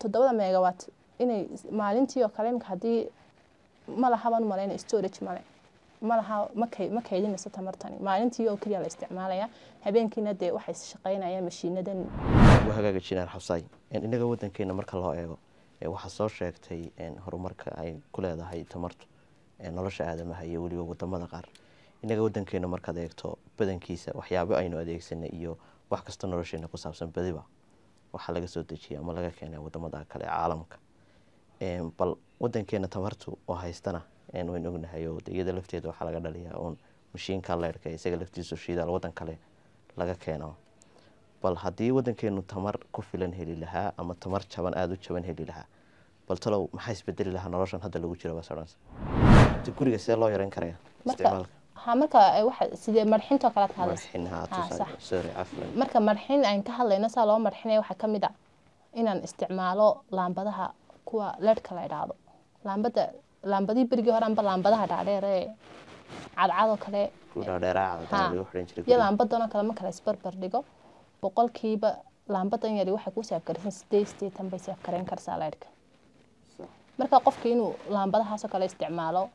toddobada megawatt inay maalintii oo kale imika haddii ma lahaban u malayna storage male ma laha ma kay ma kaydinayso tamartani maalintii oo keliya la isticmaalaya habeenkiina dee waxay shaqaynayaan mashiinadan waa hagaaga jinaan xabsaay inaga wadankeena marka loo eego waxaa soo sheegtay horumarka ay ku leedahay tamartu nolosha aadamaha iyo weliba wadamada qaar inaga wadankeena markaad eegto badankiisa waxyaabo aynu adeegsanay iyo wax kasta nolosheena ku saabsan badiba waxaa laga soo dejiya ama laga keenay wadamada kale ee caalamka bal wadankeena tamartu oo haystana waynu ognahay oo iyada lafteeda waxaa laga dhaliyaa uun mashiinka leyrhka isaga laftiisu shidaal wadan kale laga keeno bal haddii wadankeenu tamar ku filan heli lahaa ama tamar jaban aada u jaban heli lahaa bal talow maxaa isbedeli lahaa noloshan hadda lagu jiro basadhans guriga sidee loo yareyn karaya marka ha marka waxa sidee marxintoo kale ka hadlaysa marka marxin aan ka hadlayno saa loo marxinaya waxaa ka mid a inaan isticmaalo laambadaha kuwa leedhka la idhaahdo laambada laambadii berigii hore amba laambadaha dhaadheer ee cadcadoo kale iyo laambadanoo kale ma kala isbarbar dhigo boqolkiiba laambadan yari waxay ku saafgaraysan sideed sideetan bay saafgarayn karsaa leedhka marka qofka inuu laambadahaasoo kale isticmaalo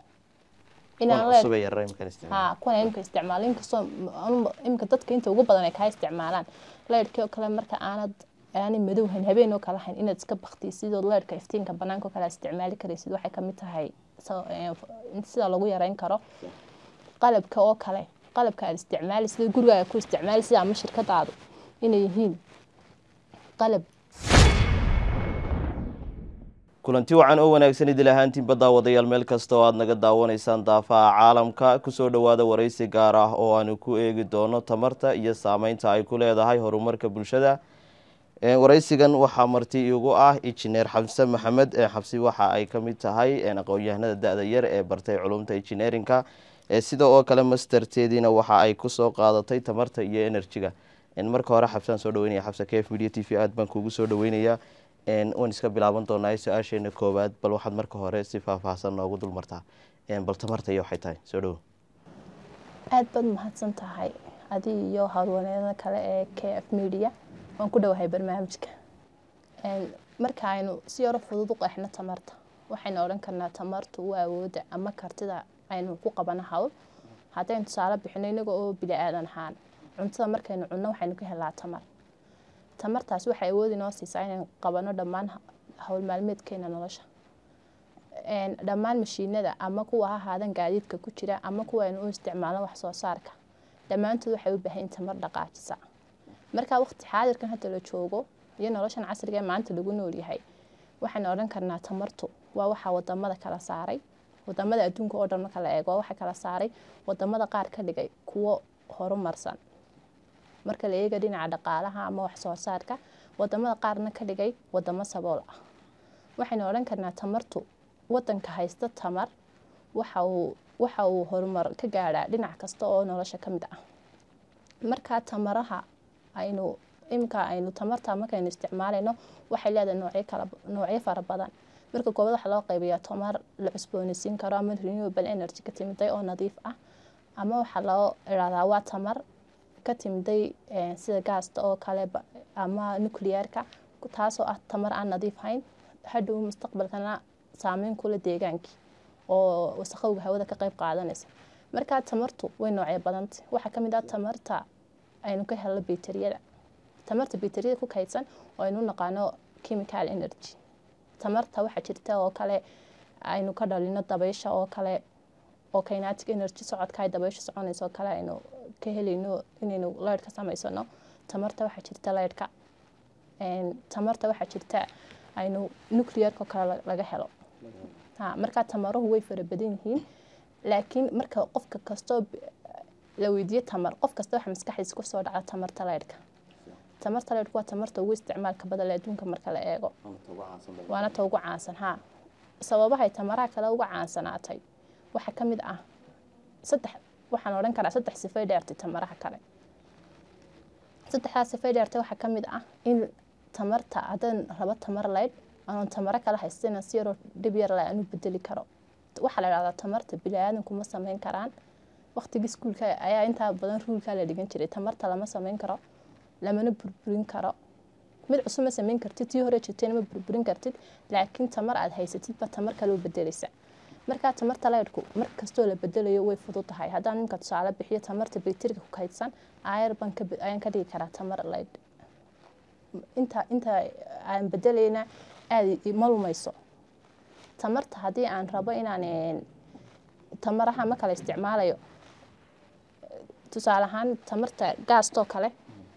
ha kuwan imika isticmaalo inkastoo imika dadka inta ugu badan ay kaa isticmaalaan leedhkii oo kale marka aanad aanay madowhan habeen oo kale hayn inaad iska baktiisidood leedhka iftiinka banaanka oo kale aad isticmaali karaysid waxay kamid tahay sida lagu yareyn karo qalabka oo kale qalabka aad isticmaali sida gurigaaga ku isticmaali sida ama shirkadaadu inay yihiin qalab kulanti wacan oo wanaagsan idil ahaantiinba daawadayaal meel kasta oo aada naga daawanaysaan daafaha caalamka kusoo dhowaada waraysi gaar ah oo aanu ku eegi doono tamarta iyo saameynta ay ku leedahay horumarka bulshada waraysigan waxaa marti igu ah injineer xabse maxamed xabsi waxa ay kamid tahay aqoon-yahanada da-da yar ee bartay culumta injineerinka sida oo kale masterteediina waxa ay kusoo qaadatay tamarta iyo enerjiga marka hore xabsaan soo dhaweynaya xabse k f media t v aad baan kugu soo dhaweynayaa waan iska bilaaban doonaa su-aasheena koowaad bal waxaad marka hore si faahfaahsan noogu dulmartaa bal tamarta iyo waxay tahay soo dhawo aada baad mahadsan tahay adi iyo howlwaneeda kale ee k f media waan ku dhowahay barnaamijka marka aynu si yaro fudud u qeexno tamarta waxaynu odhan karnaa tamartu waa awooda ama kartida aynu ku qabano hawl haddaynu tusaale bixino inaga oo bili aadan ahaan cuntada markaynu cunno waxaynu ka helaa tamar tamartaas waxay awood inoo siisaa inaynu qabano dhammaan howl maalmeedkeena nolosha dhammaan mashiinada ama kuwa ha ahaadan gaadiidka ku jira ama kuwa aynu u isticmaalno wax soo saarka dhammaantood waxay u baahan in tamar dhaqaajisa markaa waqti xaadirkan hadda la joogo iyo noloshan casriga ee maanta lagu noolyahay waxaynu odhan karnaa tamartu waa waxaa wadamada kala saaray wadamada adduunka oo dhan marka la eego waxaa kala saaray wadamada qaar ka dhigay kuwo horumarsan marka la eega dhinaca dhaqaalaha ama wax soo saarka wadamada qaarna ka dhigay wadamo sabool ah waxaynu odhan karnaa tamartu wadanka haysta tamar waxa uu waxa uu horumar ka gaadhaa dhinac kasta oo nolosha ka mid ah markaa tamaraha aynu imika aynu tamarta markaynu isticmaalayno waxay leedahay noocyo kala noocyo fara badan marka koobaad waxaa loo qaybayaa tamar la cusboonaysiin karo ama renewable energy ka timiday oo nadiif ah ama waxaa loo irahdaa waa tamar ka timiday sida gaasta oo kale ama nuclearka taasoo ah tamar aan nadiif hayn hadhow mustaqbalkana saameyn kula deegaankii oo wasaqowga hawada ka qayb qaadanaysa markaa tamartu way noocyo badantay waxaa kamid ah tamarta aynu ka helno bateriyada tamarta bateriyada ku kaydsan oo aynu naqaano chemical energy tamarta waxaa jirta oo kale aynu ka dhalino dabaysha oo kale oo kinetic energy socodka ay dabaysha soconaysa oo kale aynu ka helayno inaynu leyrh ka samaysano tamarta waxaa jirta leyrhka tamarta waxaa jirta aynu nuclearka oo kale laga helo ha markaa tamaruhu way fara badan yihiin laakiin marka qofka kastoo la weydiiyo tamar qof kasta waxa maskaxdiisa kusoo dhacda tamarta leyrhka tamarta leyrhka waa tamarta ugu isticmaalka badan adduunka marka la eego waana ta ugu caansan ha sababahay tamaraha kale uga caansanaatay waxaa ka mid ah saddex waxaan odhan karaa saddex sifay dheertay tamaraha kale saddexdaas sifay dheertay waxaa ka mid ah in tamarta haddaan rabo tamar leydh aanan tamaro kala haystayna si yaroo dhib yar le aan u bedeli karo waxaa la idhahdaa tamarta bili-aadanku ma sameyn karaan waqtigii iskuulka ayaa intaa badan ruulkaa la dhigan jiray tamarta lama sameyn karo lamana burburin karo mid cusub ma samayn kartid tii hore jirtayna ma burburin kartid laakiin tamar aad haysatidba tamar kale u bedelaysa markaa tamarta leydhku mar kastoo la bedelayo way fudud tahay haddaan ninka tusaale bixiyo tamarta bayteriga ku kaydsan ayar baan ka ayaan ka dhigi karaa tamar leydh inta inta aan bedelayna aada ma lumayso tamarta haddii aan rabo inaan tamaraha ma kala isticmaalayo tusaale ahaan tamarta gaastoo kale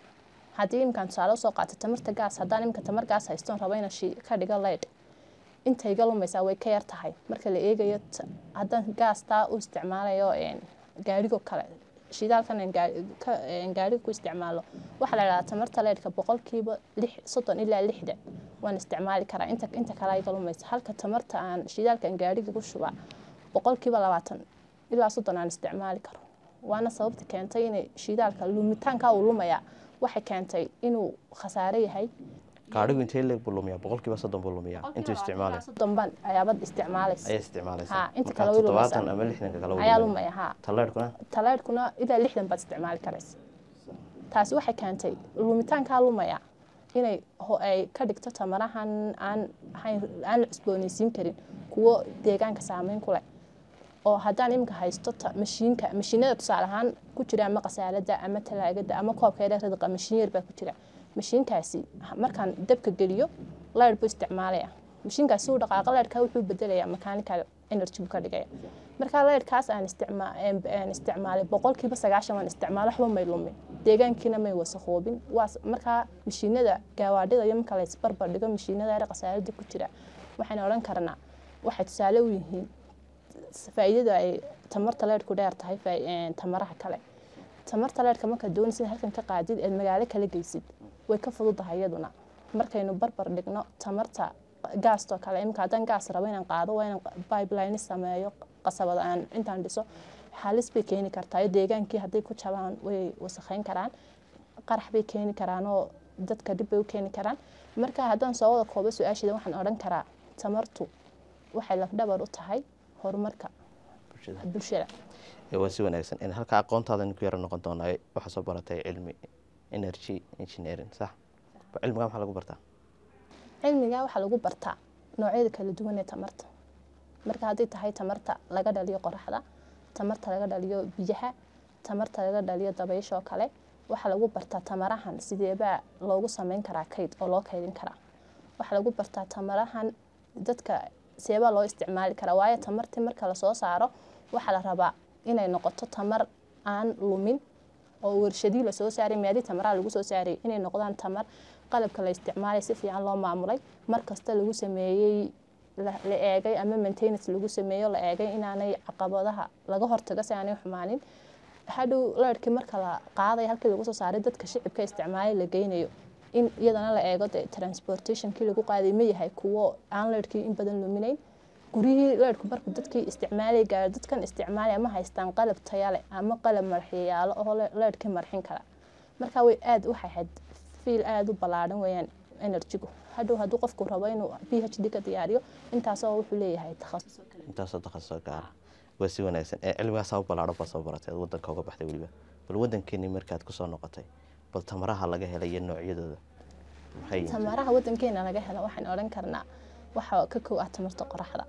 haddii imkaan tusaale usoo qaato tamarta gaas haddaan imika tamar gaas haystoon rabo inaan shi ka dhigo leydh inta iga lumaysaa way ka yar tahay marka la eegayo haddaan gaastaa u isticmaalayo gaadhigo kale shidaalkan gaadhiga ku isticmaalo waxaa la idhahdaa tamarta leydhka boqolkiiba lix soddon ilaa lixdan waan isticmaali karaa inta inta kale iga lumaysa halka tamarta aan shidaalkan gaadhiga ku shubaa boqolkiiba labaatan ilaa soddon aan isticmaali karo waana sababta keentay inay shidaalka lumitaanka uu lumayaa waxay keentay inuu khasaare yahay gaadhigu intee leeg buu lumiyaa boqolkiiba soddon buu lumiyaa intuu isticmaalay soddon baan ayaabad isticmaalaysa ayaa isticmaalaysa Ha, inta Marka kale way lumaysaa. toddobaatan ama lixdanka kale ayaa lumaya ha taleedhkuna talaydhkuna ilaa lixdan baad isticmaali karaysa taasi waxay keentay lumitaankaa lumaya inay ho- ay ka dhigto tamarahan aan ahayn aan la cusboonaysiin karin kuwo deegaanka saameyn ku leh oo haddaan iminka haysto ta- mashiinka mashiinada tusaale ahaan ku jira ama qasaalada ama talaagada ama koobka yar ridqa mashiin yar baa ku jira mashiinkaasi markaan dabka geliyo leyrh buu isticmaalaya mashiinkaasi uu dhaqaaqa leyrhka wuxuu bedelayaa mechanical energy buu ka dhigaya markaa leyrhkaas aan isticmaa- aan- aan isticmaalay boqolkiiba sagaashan waan isticmaalo waxba may lumin deegaankiina may wasakhoobin waas markaa mashiinada gaawaadhida iyo marka la isbarbar dhigo mashiinada yar qasaalada ku jira waxaan odhan karnaa waxay tusaale u yihiin faa'iidada ay tamarta leyrhku dheer tahay faa- een, tamaraha kale tamarta leyrhka markaad doonaysid halkan ka qaadid eed magaalo kala geysid way ka fududahay iyaduna markaynu barbar dhigno tamarta gaastoo kale imika haddaan gaas rabo inaan qaado waa inaan pipeline sameeyo qasabad aan intaan dhiso halis bay keeni kartaa iyo deegaankii hadday ku jabaan way wasakheyn karaan qarax bay keeni karaan oo dadka dhib bay u keeni karaan marka haddaan soo wada koobo su-aasheeda waxaan odhan karaa tamartu waxay lafdhabar u tahay horumarka bulshada bulshada Ee, waa si wanaagsan in halka aqoontaada ku yara noqon doonaa waxaa soo baratay cilmi energy engineering sax Ba- cilmigaa maxaa lagu bartaa cilmiga waxaa lagu bartaa noocyada kala duwan ee tamarta marka hadday tahay tamarta laga dhaliyo qoraxda tamarta laga dhaliyo biyaha tamarta laga dhaliyo dabaysha oo kale waxaa lagu bartaa tamarahan sideebaa loogu sameyn karaa kayd oo loo kaydin karaa waxaa lagu bartaa tamarahan dadka seebaa loo isticmaali karaa waayo tamartii marka lasoo saaro waxaa la rabaa inay noqoto tamar aan lumin oo warshadii lasoo saaray meelii tamaraha lagu soo saaray inay noqdaan tamar qalabka la isticmaalay si fiican loo maamulay mar kasta lagu sameeyey la la eegay ama maintenance lagu sameeyo la eegay inaanay caqabadaha laga hortago si aanay xumaanin hadhow leyrhkii marka la qaaday halkii lagu soo saaray dadka shicibka isticmaalay la geynayo in iyadana la eego de transportationkii lagu qaaday ma yahay kuwo aan leyrhkii in badan luminayn guryihii leyrhku marka dadkii isticmaalay gaaro dadkan isticmaalaya ma haystaan qalab tayale ama qalab marxiyaalo oo le- leyrhkii marxin kara marka way aad waxay ahayd fiil aada u ballaadhan weeyaan enerjigu hadhow hadduu qofku rabo inuu p h d ka diyaariyo intaasoo wuxuu leeyahay takhasus oo kale intaasoo takhasusoo gaara waa si wanaagsan ee cilmigaasaa u ballaadhan baa soo baratay aad wadanka uga baxday weliba bal wadankeeni markaad kusoo noqotay bal tamaraha laga helay iyo noocyadooda maxay yihiin? tamaraha wadankeena laga helo waxaan odhan karnaa waxaa ka kow ah tamarta qoraxda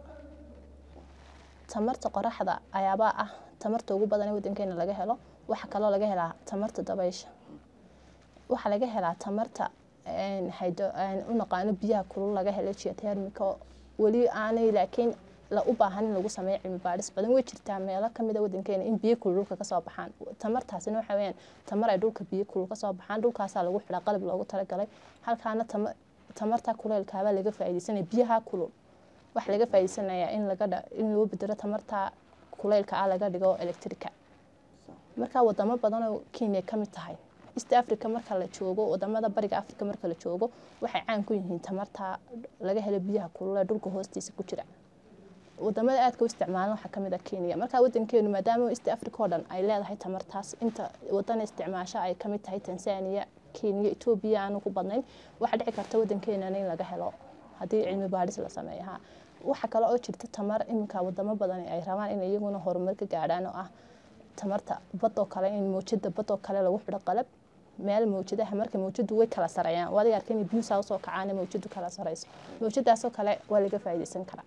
tamarta qoraxda ayaabaa ah tamarta ugu badan ee wadankeena laga helo waxaa kaloo laga helaa tamarta dabaysha waxaa laga helaa tamarta een, hydro- een, u naqaano biyaha kulul laga helo geothermico weli aanay laakiin la u baahan in lagu sameeyo cilmi baadhis badan way jirtaa meelo kamid a wadankeena in biyo kulul dhulka kasoo baxaan tamartaasina waxa weyaan tamar ay dhulka biyo kulul kasoo baxaan dhulkaasaa lagu xidhaa qalab loogu talagalay halkaana tama- tamarta kuleelkaabaa laga faaideysanaya biyaha kulul waxaa laga faa'iideysanayaa in laga dha- in loo bedelo tamarta kuleylka ah laga dhigo electrica marka wadamo badan oo kenya ka mid tahay east africa marka la joogo wadamada bariga africa marka la joogo waxay caan ku yihiin tamarta laga helo biyaha kulul ee dhulka hoostiisa ku jira wadamada aadka u isticmaalan waxaa kamid ah kenya marka wadankeenu maadaama east africa oo dhan ay leedahay tamartaas inta wadana isticmaasho ay kamid tahay tanzania kenya etoobiya aanu ku badnayn waxaa dhici karta wadankeena in laga helo haddii cilmi baadhis la sameeyo ha waxaa kale oo jirta tamar iminka wadamo badan ay rabaan in iyaguna horumar ka gaadhaan oo ah tamarta badoo kale in mawjada badoo kale lagu xidho qalab meel mawjadaha marka mawjadu way kala sareeyaan waa adiga arkay inay biyuhu saa usoo kacaan mawjadu kala sareyso mawjadaasoo kale waa laga faa'iidaysan karaa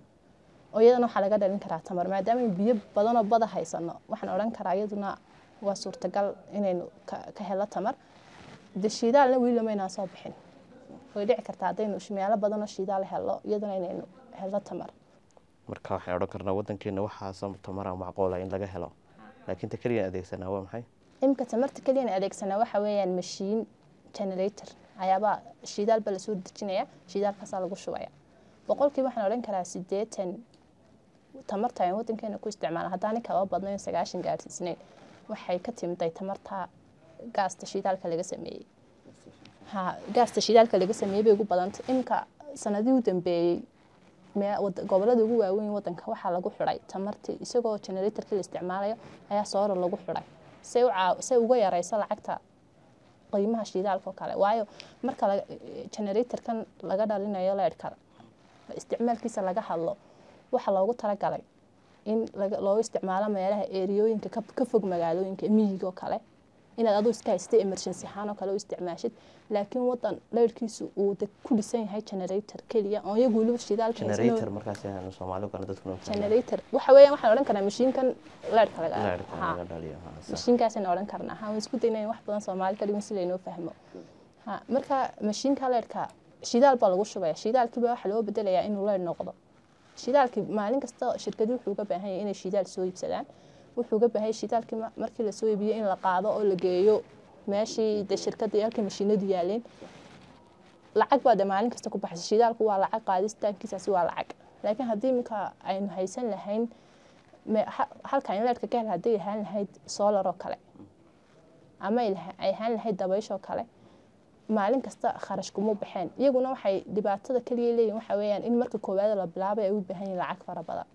oo iyadana waxaa laga dhalin karaa tamar maadaama aynu biyo badanoo bada haysano waxaan odhan karaa iyaduna waa suurtagal inaynu ka, ka helo tamar de shiidaalna weli lamaynaan soo bixin way dhici kartaa haddaynu meelo badanoo shiidaal helo iyaduna inaynu helo tamar marka waxaan odhan karnaa wadankeena waxaasa tamara macquula in laga helo laakiin ta keliyan adeegsanaa waa maxay imika tamarta keliyan adeegsanaa waxa weeyaan mashiin generator ayaabaa shidaal baa lasoo dejinaya shidaalkaasaa lagu shubaya boqolkiiba waxaan odhan karaa sideetan tamarta ayaan wadankeena ku isticmaala haddaani kaba badnayn sagaashan gaarsiisnayn waxay ka timiday tamarta gaasta shidaalka laga sameeyey ha gaasta shidaalka laga sameeyey bay ugu badantay imika sanadihii u dambeeyey mee- wad- gobolada ugu waaweyn wadanka waxaa lagu xidhay tamartii isagoo generatorkii la isticmaalayo ayaa soora lagu xidhay say u caaw- say uga yareyso lacagta qiimaha shidaalka oo kale waayo marka laga- generatorkan laga dhalinayo leedhka isticmaalkiisa laga hadlo waxaa loogu talagalay in laga- loogu isticmaalo meelaha eeriyooyinka ka, ka fog magaalooyinka miyiga oo kale inaad aduu iska haystay emergency ahaan oo kale u isticmaashid laakiin wadan leyrhkiisu uu de ku dhisan yahay generator keliya oo iyagu weliba shidaalka haysan oo- generator markaas aanu soomaali kana dadku noo fahmaan. generator waxa weeyaan waxaan odhan karnaa mashiinkan leyrhka laga Leerka ha. laga dhaliyo ha, sax. mashiinkaasaan odhan karnaa ha waan isku dayna in wax badan soomaali ka dhigan si laynoo fahmo ha marka mashiinka leerhka shidaal baa lagu shubaya shidaalkiiba waxaa loo bedelayaa inuu leer noqdo shidaalkii maalin kasta shirkadi wuxuu uga baahan yahay inay shidaal soo iibsadaan wuxuu uga baahan yahay shidaalkii ma- markii lasoo iibiyo in la qaado oo la geeyo meeshii de shirkadii halkii mashiinadu yaaleen lacag baa de maalin kasta ku baxaysa shidaalku waa lacag qaadistaankiisaasi waa lacag laakiin haddii iminka aynu haysan lahayn me- ha- halka in leerka ka hel hadday ahaan lahayd solar oo kale ama ay laha- ay ahaan lahayd dabayshoo kale maalin kasta kharash kuma baxeen iyaguna waxay dhibaatada kaliya leeyihin waxa weeyaan in marka koowaad la bilaabay ay u baahan yihiin lacag fara badan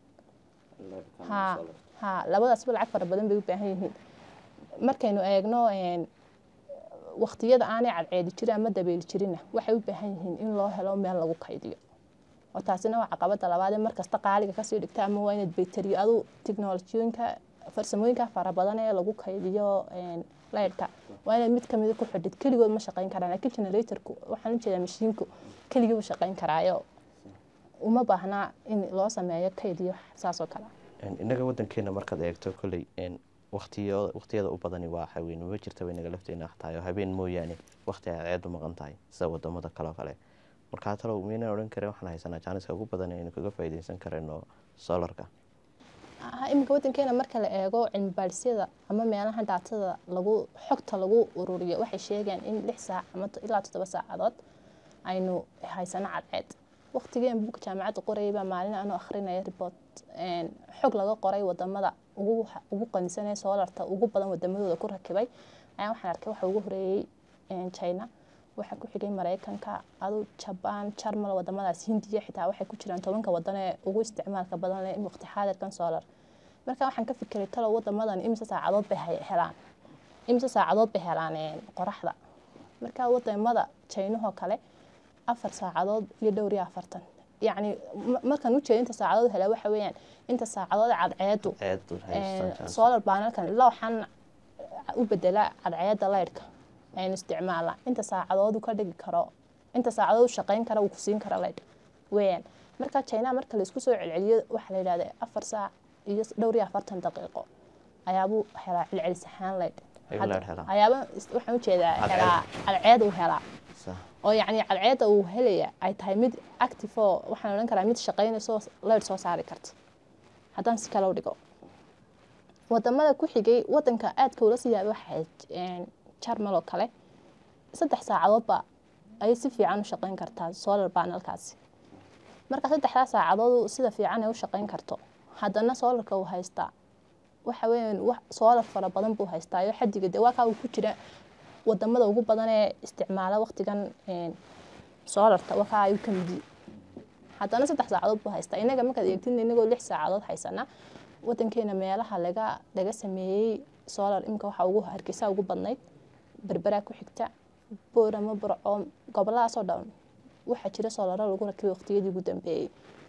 ha ha labadaasba lacag fara badan bay u baahan yihiin markaynu eegno een, waqtiyada aanay cadceedi jirin ama dabeeli jirinna waxay u baahan yihiin in loo helo meel lagu kaydiyo oo taasina waa caqabada labaad ee markasta qaaliga kasii dhigta ama waa inaad bayteriyo adu tiknolojiyooyinka farsamooyinka fara badan ee lagu kaydiyo een, leyrhka waa inaad mid kamida ku xidhid keligood ma shaqayn karaan laakiin generatorku waxaan u jeedaa mashiinku keligii u shaqayn karaayo uma baahnaa in loo sameeyo kayd iyo wax saas oo kale Een, innaga wadankeena markaad eegto kolley een, waqtiyo waqtiyada u badani waa haween ma jirta way naga lafteena tahay oo habeen mooyaane waqti ay ceedu maqan tahay sida wadamada kale oo kale markaa talow miynaan odhan karin waxaan haysanaa jaaniska ugu badan aynu kaga faa'iidaysan karayno solarka Ha, iminka wadankeena marka la eego cilmi baadhisyada ama meelaha daatada lagu xogta lagu ururiyo waxay sheegayaan in lix saac ama to- ilaa toddoba saacadood aynu haysano cadceed waqtigeen buugga jaamacadda qorayay baa maalin anoo akhrinaya report een, xog laga qoray wadamada ugu ugu qanisanaya soolarta ugu badan wadamadooda ku rakibay ayaa waxaan arkay waxa ugu horeeyey een, china waxaa ku xigay mareykanka adu jabaan jarmal wadamadaas hindiya xitaa waxay ku jiraan tobanka wadan ee ugu isticmaalka badan leh waqti xaadirkan solar marka waxaan ka fikiray talow wadamadan imise saacadood bay hay- helaan imise saacadood bay helaan een, qoraxda marka wadamada jaynahoo kale afar saacadood iyo dhowr iyo afartan yacni ma- markaan u jeeda inta saacadood helaa waxa weeyaan inta saacadood cadceedu ceedu haystaan chance. solar panelkan ilaa waxaan u bedelaa cadceeda leyrhka aynu isticmaalna inta saacadood uu ka dhigi karo inta saacadood uu shaqayn kara uu ku siin karo leyrh weeyaan marka china marka la isku soo celceliyo waxaa la yidhahda afar saac iyo dhowr iyo afartan daqiiqo ayaabuu helaa celcelis ahaan leyrh Ayuu leyrh helaa. ayaaba is- waxaan u jeedaa Cadceed. helaa cadceed uu helaa Sax. oo yacni cadceedda uu helaya ay tahay mid active oo waxaan odhan karaa mid shaqaynayso leyrh soo saari karta haddaan si kale u dhigo wadamada ku xigay wadanka aadka ula sii yaabay waxay ahayd jarmal oo kale saddex saacadoodba ayay si fiican u shaqayn kartaa solar panelkaasi marka saddexdaa saacadood sida fiican ay u shaqayn karto haddana solarka uu haystaa waxa weeyaan wax solar fara badan buu haystaa iyo xadiga dee waa kaa uu ku jira wadamada ugu badan ee isticmaala waqtigan een, solarta waa kaa ayuu ka mid yihi haddana saddex saacadood buu haystaa inaga markaad eegtin inagoo lix saacadood haysana wadankeena meelaha laga laga sameeyey solar imika waxa ugu hargeysa ugu badnayd berberaa ku xigta boorama burco goboladaasoo dhan waxaa jira soolaro lagu rakibay waqtiyadii ugu dambeeyey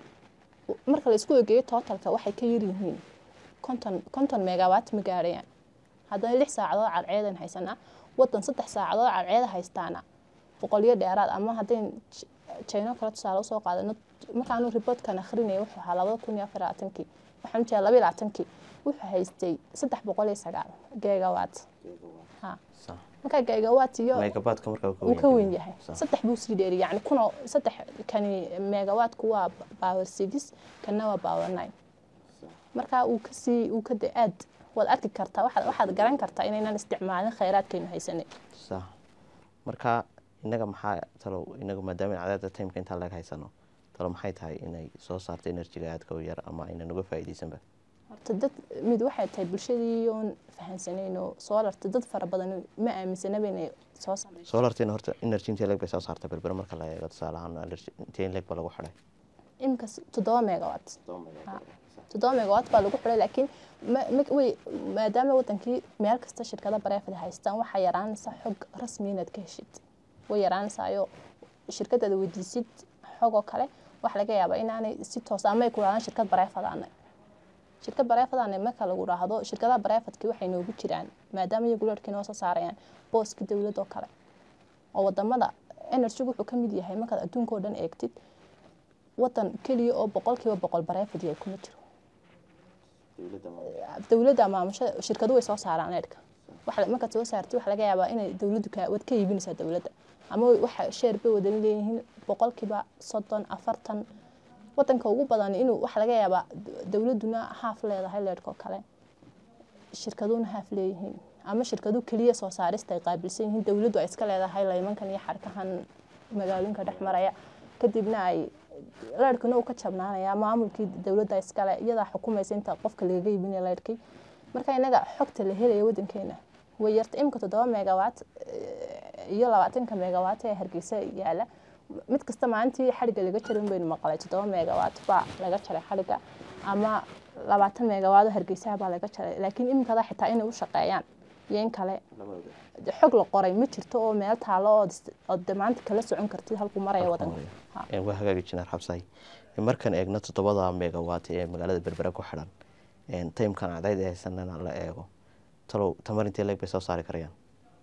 marka la isku egeeyo totalka waxay ka yar yihiin konton konton megawatt ma gaarayaan haddana lix saacadood cadceedan haysanaa wadan saddex saacadood cadceeda haystaana boqolyo dheeraad ama haddayn jino kale tusaale usoo qaadano markaanu riboodkan akhrinaya wuxuu ahaa labada kun iyo afar labaatankii waxaan jeeda laba iyo labaatankii wuxuu haystay saddex boqol iyo sagaal geegawaat ha sax markaa geegawaat iyo megabaadka markaa wuu ka weyn yahay Sax. saddex buu sii dheeri yani kuna saddex kani megawaatku waa power six kana waa power nine markaa uu kasii uu ka de aad waad arki kartaa waxaad waxaad garan kartaa inaynan isticmaalin khayraadkaynu haysanay sax marka inaga maxaa talow inagu maadaama cadaada timeka intaa laga haysano talow maxay tahay inay soo saarto enerjiga aadka u yar ama aynan uga faa'iidaysanba horta dad mid waxay tahay bulshadii oon fahansanayno soolarta dad fara badan ma aaminsanaba inay soo saarto solartina horta energy intee leeg bay soo saarta berbere marka la eego tusaale ahaan energy intee leeg ba lagu xidhay imika toddoba megawatt Ha. toddoba megawatt baa lagu xidhay laakiin ma- ma- way maadaama wadankii meel kasta shirkada bareefad haystaan waxaa yaraanaysa xog rasmi inaad ka heshid way yaraanaysaayo shirkadaada weydiisid xog oo kale waxa laga yaabaa inaanay si toos ama ay ku dhahdaan shirkad bareefadaana shirkad bareefadaana marka lagu dhaahdo shirkadaha bareefadki waxay noogu jiraan maadaama iyagu leerhkii noo soo saarayaan booska dowladda oo kale oo wadamada energy wuxuu ka mid yahay markaad adduunka oo dhan eegtid wadan keliya oo boqolkiiba boqol bareefad yahay kuma jiro dowladda maamusha shirkadu way soo saaraan leerhka waxa markaad soo saartid waxa laga yaabaa inay dowladdu ka wad ka iibinaysaa dowladda ama waxa sheer bay wadan leeyihiin boqolkiiba soddon afartan wadanka ugu badan inuu waxa laga yaabaa dowladduna haaf leedahay leerhka oo kale shirkaduna haaf leeyihiin ama shirkadu keliya soo saarista ay qaabilsan yihiin dowladdu ay iska leedahay laymankan iyo xarkahan magaalooyinka dhex maraya kadibna ay leerhkuna uu ka jabnaanaya maamulkii dowladda iskale iyadaa xukumaysa inta qofka lagaga iibinaya leerhkii marka inaga xogta la helaya wadankeena way yarta imika toddoba megawatt eh, iyo labaatanka megawatt ee hargeysa yaala mid kasta maalintii xadhigga laga jarin baynu maqlay toddoba megawatt baa laga jaray xadhigga ama labaatan megawatt oo hargeysaha baa laga jaray laakiin imikada xitaa inay u shaqeeyaan iyo in kale de xog la qoray ma jirto oo meel taalo ood is- ood de maanta kala socon kartid halkuu maraya wadanka Ha. Een, waa hagaagi jineer xabsaay markaan eegno toddobada megawatt ee magaalada berbere ku xidhan een, timekan cadayd ee haysanana la eego talow tamar intee leeg bay soo saari karayaan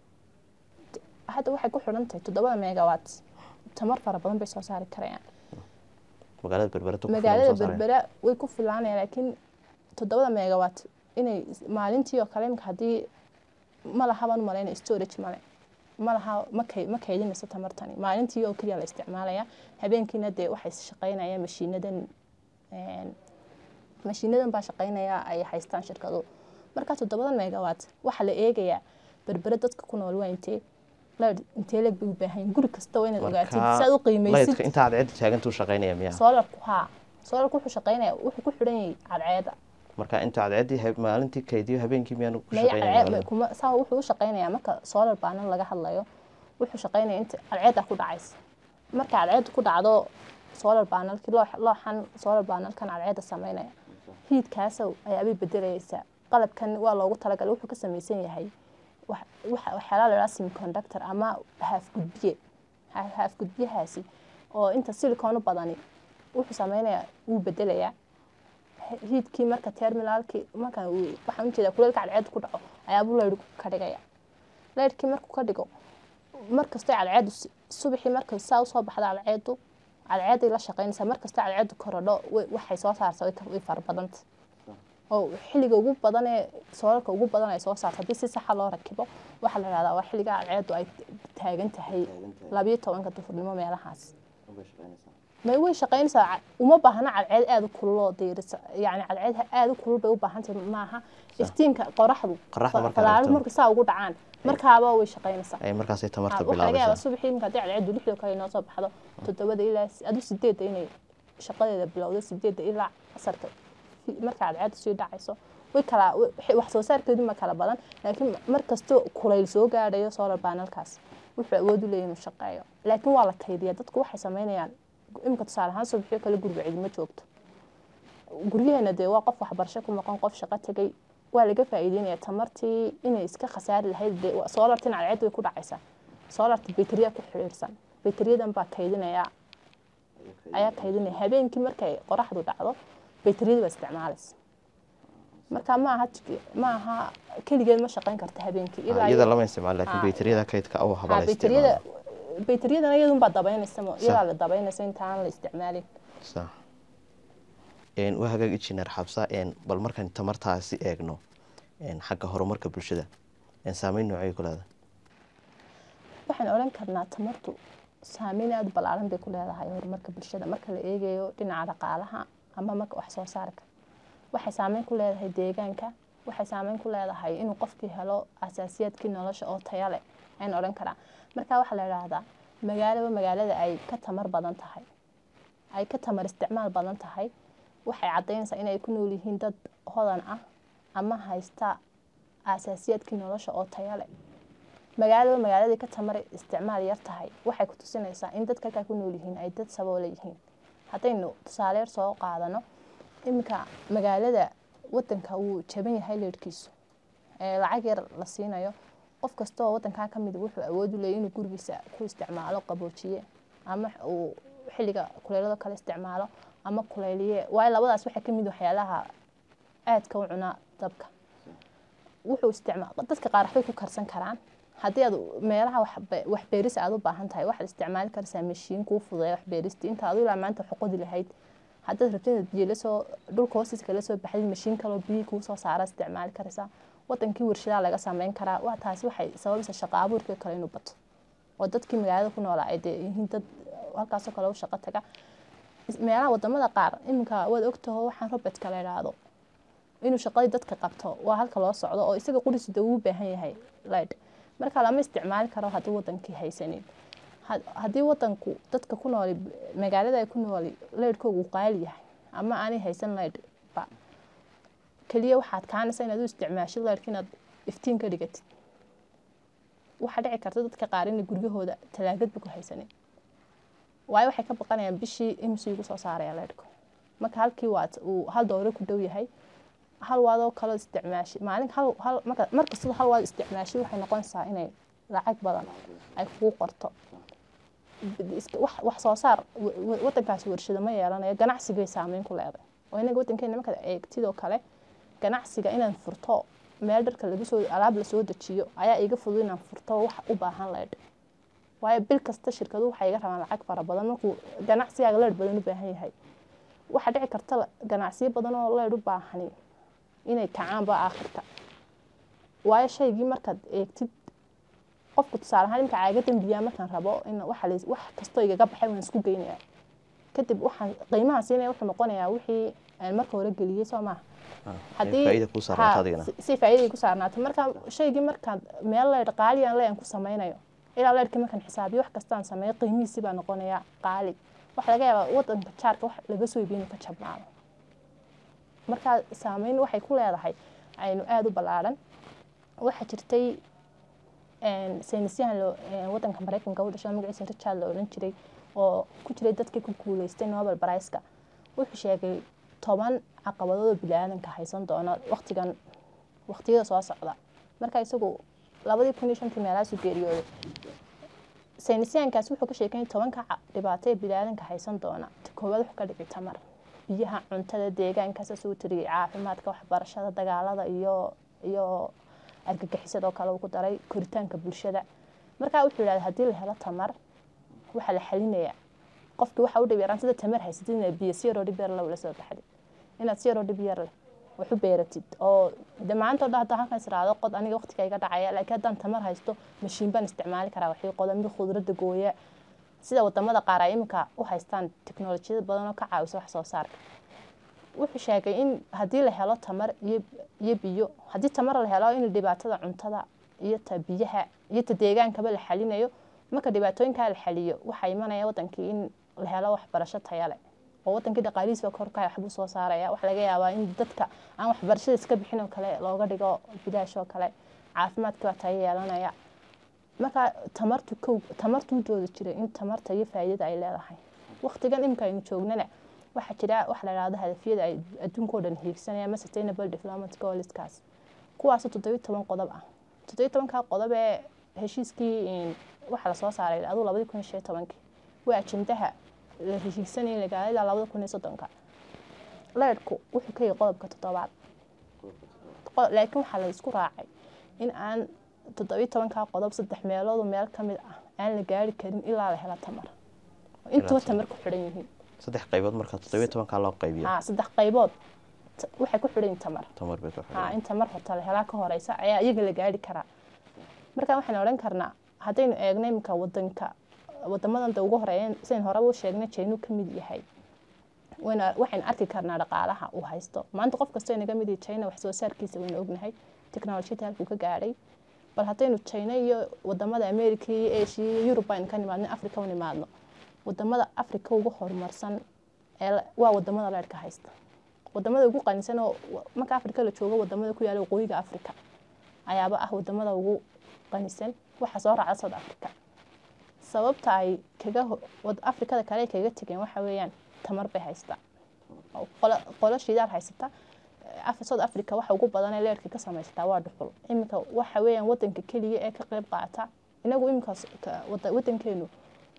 hadda waxay ku xidhan tahay toddobada megawatt tamar fara badan bay soo saari karayaan magaalada berbere tu ku filan magaalada soo saarayaan. berbera way ku filaanayaan laakiin toddobada megawatt inay maalintii oo kale imika haddii ma lahaban malayna storage male ma laha ma kay ma kaydinayso tamartani maalintii oo keliya la isticmaalaya habeenkiina dee waxay shaqaynayaan mashiinadan een, mashiinadan baa shaqaynaya ay haystaan shirkadu marka toddobada megawatt waxaa la eegayaa berbere dadka ku nool waa intee leer intee leeg bay u baahan yihiin guri kasta waa inaad ogaatid Marka, si aad u qiimaysid laydka inta cadceedda taagantuu shaqaynaya miyaa soolarku haa soolarku wuxuu shaqaynaya wuxuu ku xidhan yahay cadceeda marka inta cadceeddii heb- maalintii kaydiyo habeenkii miyaanu ku maya shaqaynaya cadceed magaalada? kuma saa wuxuu u shaqaynayaa marka solar panel laga hadlayo wuxuu shaqaynaya inta cadceeda ku dhacaysa marka cadceedu ku dhacdo solar panelki loox- looxan solar panelkan cadceeda sameynaya hiidkaasow ayaabay bedelaysaa qalabkan waa loogu talagalay wuxuu ka samaysan yahay wax- waxa- waxyaalaha la yidhaha semiconductor ama haaf gudbiye Ha- haaf gudbiyahaasi oo inta silicon u badani wuxuu sameynayaa wuu bedelayaa hiidkii marka terminalkii marka uu- waxaan ujeedaa kuleelka cadceedu ku dhaco ayaabuu leyrku ka dhigaya leyrkii markuu ka dhigo markastoo cadceedu s- subaxii marka saa usoo baxda cadceedu cadceeday la shaqaynaysaa markastoo cadceedu korodho way- waxay soo saarta way ka- way fara badanta oo xilliga ugu badan ee soolalka ugu badan ay soo saarto haddii si saxa loo rakibo waxaa la dhahdaa waa xilliga cadceedu ay taagan tahay labayo tobanka dufurnimo meelahaas ma way shaqaynaysaa ca- uma baahna cadceed aada u kulul oo diirisa yani cadceed aada u kulul bay u baahan tahay maaha iftiinka qoraxdu Qoraxda marka falaaro aragto. marka saa ugu dhacaan markaaba way shaqaynaysaa Ay markaasay tamarta waxaa laga yaabaa bilaabaysaa subaxii marka haddii cadceedu lixda kale inoo soo baxdo toddobada ilaa adu sideedda inay shaqadeeda bilowdo sideedda ilaa casarka fi- marka cadceedu sii dhacayso way kala wa- wax soo saarkeedu ma kala badan laakiin mar kastoo kulayl soo gaadhayo solar panelkaas wuxuu awood u leeyahay inuu shaqeeyo laakiin waa la kaydiyaa dadku waxay sameynayaan imika tusaale ahaan subaxyo kale guriga cidima joogto guryaheena dee waa qof waxbarasho ku maqan qof shaqo tegay waa laga faa'iideynaya tamartii inay iska khasaari lahayd dee waa- soolartin cadceed way ku dhacaysaa soolarta bayteriya ku xiriirsan bayteriyadan baa kaydinaya ayaa kaydinaya habeenkii markay qoraxdu dhacdo bayteriyada baa isticmaalaysa marka ma aha jik- ma aha keligeed ma shaqayn karta habeenkii Ah, ilaa iyada iyo- lama isticmaalo laakiin Ah, baytariyada kaydka oo Ah, habala baytariyada isticmaalo baytariyadana iyadunbaa dabaynaysa mo- Sa- iyadaa la dabaynaysa intaan la isticmaalin sax een waa hagaag injineer xabsa een bal markaan tamartaasi eegno een xagga horumarka bulshada een saameyn noocay ku leedahay waxaan odhan karnaa tamartu saameyn aada u ballaaran bay ku leedahay horumarka bulshada marka la eegayo dhinaca dhaqaalaha ama marka wax soo saarka waxay saameyn ku leedahay deegaanka waxay saameyn ku leedahay inuu qofkii helo asaasiyaadkii nolosha oo taya leh ayaan odhan karaa marka waxaa la idhaahdaa magaalaba magaalada ay ka tamar badan tahay ay ka tamar isticmaal badan tahay waxay caddaynaysaa inay ku nool yihiin dad hodan ah ama haysta asaasiyaadkii nolosha oo taya leh magaalaba magaaladii ka tamar isticmaal yar tahay waxay ku tusinaysaa in dadka halkaa ku nool yihiin ay dad saboole yihiin haddaynu tusaale yar soo qaadano iminka magaalada wadanka wuu jaban yahay leerhkiisu ee lacag yar la siinayo qof kastoo wadankaa ka mid wuxuu awood u leeyahy inuu gurigiisa ku isticmaalo qaboojiye ama uu xilliga kuleelado kale isticmaalo ama kuleyliye waayo labadaas waxay ka mid waxyaalaha aadka u cunaa dabka wuxuu isticmaal dadka qaar waxbay ku karsan karaan haddii aad meelaha waxbe- wax beeris aad u baahan tahay waxaad isticmaali karaysaa mashiin kuu fududeeya wax beerista inta adu ilaa maanta wax qodi lahayd haddaad rabtid inaad biyo lasoo dhulka hoostiisa kala soo baxdid mashiin kaloo biyo kuu soo saara isticmaali karaysaa wadankii warshadaa laga sameyn karaa waa taasi waxay sababaysaa shaqo abuurkii kale inuu bato oo dadkii magaalada ku noolaa ay dee yihiin dad halkaasoo kale u shaqo taga Is- meelaha wadamada qaar iminka waad ogtaho waxaan robertka la idhaahdo inuu shaqadii dadka qabto waa halka loo socdo oo isaga qurisu dee uu baahan yahay light marka lama isticmaali karo haddii wadankii haysanin had- haddii wadanku dadka ku nooli magaalada ay ku nooli leydhkoogu qaali yahay ama aanay haysan leydh ba keliya waxaad kaanaysa inaad u isticmaashid leydhka inaad iftiin ka dhigatid waxaa dhici karta dadka qaar inay guryahooda talaagadba ku haysanin waayo waxay ka baqanayaan bishii imsi ugu soo saaraya leydhku marka halkii waad uu hal dooro ku dhow yahay hal waadoo kaloo isticmaashi maalin hal hal marka markastaba hal waad isticmaashi waxay noqonaysaa inay lacag badan ay kugu qorto iska- wax wax soo saar wa- wa- wadankaasi warshado ma yeelanayo ganacsigay saameyn ku leeday oo inaga wadankeena markaad eegtidoo kale ganacsiga inaan furto meel dharka lagu soo alaab lasoo dejiyo ayaa iga fudud inaan furto wax u baahan leedh waayo bil kasta shirkadu waxay iga rabaan lacag fara badan markuu ganacsigaaga leedh badan u baahan yahay waxaa dhici karta la- ganacsiyo badan oo leedh u baahani inay kacaanba aakhirka waayo shaygii markaad eegtid qofku tusaale ahaan imka caagadan biyaa markaan rabo in waxa la- wax kastoo igaga baxay waan isku geynayaa kadib waxaan qiimaha siinaya wuxuu noqonayaa wixii aan marka hore geliyey soo maaha haddii faa'iida kuu saarnaato ha, adigana si- si faa'iiday ku saarnaato marka shaygii markaan meel leydh qaaliyan leyan ku samaynayo ilaa leydhkii markaan xisaabiyo wax kastaan sameeyo qiimihiisii baa noqonaya qaali waxa laga yaabaa wadanka jaarka wax laga soo iibiyo inuu ka jabnaado marka saameyn waxay ku leedahay aynu aada u ballaaran waxaa jirtay een, saynisyahan loo- een, wadanka mareykanka u dhashay oo magaciisa richard la odhan jiray oo ku jiray dadkii ku guuleystay nobel priceka wuxuu sheegay toban caqabadood oo bini-aadanka haysan doona waqtigan waqtiyada soo socda marka isagu labadii kun iyo shantii meelahaasu geeriyooday saynisyahankaasi wuxuu ka sheekay tobanka ca- dhibaato ee bini-aadanka haysan doona ta koowaad wuxuu ka dhici tamar biyaha cuntada deegaanka saasuu tiriyay caafimaadka waxbarashada dagaalada iyo iyo argagixisadoo kale uu ku daray koritaanka bulshada markaa wuxuu yidhahda haddii la helo tamar waxaa la xalinayaa qofkii waxa u dhib yaraan sida tamar haysatid inaad biyo si yaroo dhib yar leh ula soo baxdid inaad si yaroo dhib yar leh wax u beeratid oo de maanta o dhan hadda halkan israado qod aniga waqtiga iga dhacaya laakiin haddaan tamar haysto mashiin baan isticmaali karaa waxii qoda mid khudradda gooya sida wadamada qaar ay iminka u haystaan teknolojiyad badan oo ka caawisa wax soo saarka wuxuu sheegay in haddii la helo tamar iyo iyo biyo haddii tamar la helo in dhibaatada cuntada iyo ta biyaha iyo ta deegaankaba la xalinayo marka dhibaatooyinkaa la xaliyo waxaa imanaya wadankii in la helo waxbarasho taya leh oo wadankii dhaqaalihiisa korka waxbuu soo saaraya waxaa laga yaabaa in dadka aan waxbarashada iska bixin oo kale looga dhigo bilaash oo kale caafimaadkii baa tayo yeelanaya marka tamartu kow tamartuu dooda jiray in tamarta iyo faa'iidada ay leedahay waqtigan imika aynu joognana waxaa jira waxa la yidhahdo hadafyada ay adduunka oo dhan hiigsanaya ama sustainable development goalskaas kuwaasoo toddobiyo toban qodob ah toddobiyo tobankaa qodob ee heshiiskii waxaa lasoo saaray aduu labadii kun iyo shan iyo tobankii waa ajendaha la hiigsanaya lagaala ilaa labada kun iyo soddonka leedhku wuxuu ka yahay qodobka toddobaad qo- laakiin waxaa la isku raacay in aan toddobiyo tobankaa qodob saddex meeloodu meel ka mid ah aan la gaari karin ilaa la helo tamar oo intuba tamar. tamar ku xidhan yihiin saddex qaybood marka toddobiyo tobankaa loo qaybiyo haa saddex qaybood t- waxay ku xidhan yihiin tamar tamar bay ku haa xidhan in tamar horta la helaa ka horeysa ayaa iyaga la gaari karaa marka waxaan odhan karnaa haddaynu eegno iminka wadanka wadamadan da ugu horeeyeen sidayn horeba u sheegnay jeynu ka mid yahay wayna waxaynu arki karnaa dhaqaalaha uu haysto maanta qof kastoo inaga mid yahay china wax soo saarkiisa waynu ognahay teknolojiyada halkuu ka gaadhay bal haddaynu china iyo wadamada america iyo asia iyo yurub aynu ka nimaadno africa u nimaadno wadamada africa ugu horumarsan ee la- waa wadamada leerhka haysta wadamada ugu qanisan oo wa- marka africa la joogo wadamada ku yaala waqooyiga africa ayaaba ah wadamada ugu qanisan waxaa soo raaca south africa sababta ay kaga ho- wad- afrikada kale ay kaga tegeen waxa weeyaan tamar bay haystaa oo qolo- qolo shidaal haysata Eh, Af- south africa waxa ugu badan ee leerka ka samaysataa waa dhuxul iminka waxa weeyaan wadanka keliya ee ka qayb qaata inagu iminkaas ka- wada- wadankeenu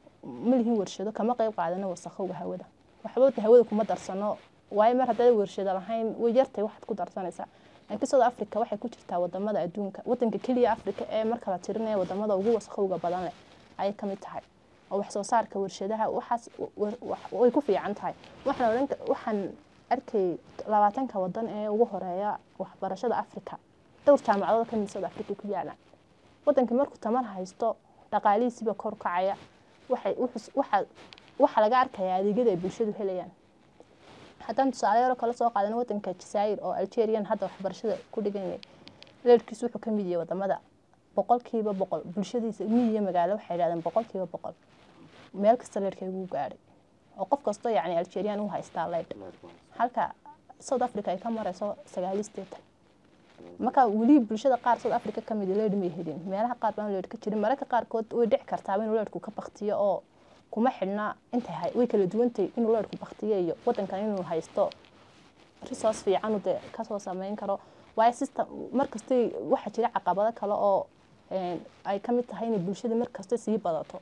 ma lihin warshado kama qayb qaadano wasakhowga hawada waxba wada hawada kuma darsano waayo mar haddaad warshado lahayn way yartay waxaad ku darsanaysaa laakiin south africa waxay ku jirtaa wadamada adduunka wadanka keliya africa ee marka la tirinaya wadamada ugu wasakhowga badan leh ayay ka mid tahay oo wax soo saarka warshadaha waxaas wa- wa- way ku fiican tahay waxaan odhan ka- waxaan arkay labaatanka wadan ee ugu horeeya waxbarashada africa dhowr jaamacadood ka mid south africa ku yaalaan wadankii markuu tamar haysto dhaqaalihiisiba kor u kacaya waxay wuxuu- waxa waxaa laga arkayaa adeegyada ay bulshadu helayaan haddaan tusaale yaro kala soo qaadano wadanka jazaa'ir oo algerian hadda waxbarashada ku dhiganay leerkiisu wuxuu ka mid yahay wadamada boqolkiiba boqol bulshadiisa miyiga magaalo waxay yidhahdeen boqolkiiba boqol meel kasta leerkeegu gaadhay oo qof kastoo yacni algerian u haystaa leydh halka south africa ay ka marayso sagaaliyo sideetan marka weli bulshada qaar south africa ka mid leedh may helin meelaha qaar baan leedh ka jirin mararka qaarkood way dhici kartaaba inuu leedhku ka baktiyo oo kuma xidhna intay hay- way kala duwantay inuu leedhku baktiyo iyo wadankan inuu haysto resource fiican uu dee kasoo sameyn karo waayo system markastay waxaa jira caqabado kale oo een, ay ka mid tahay inay bulshada markasta sii badato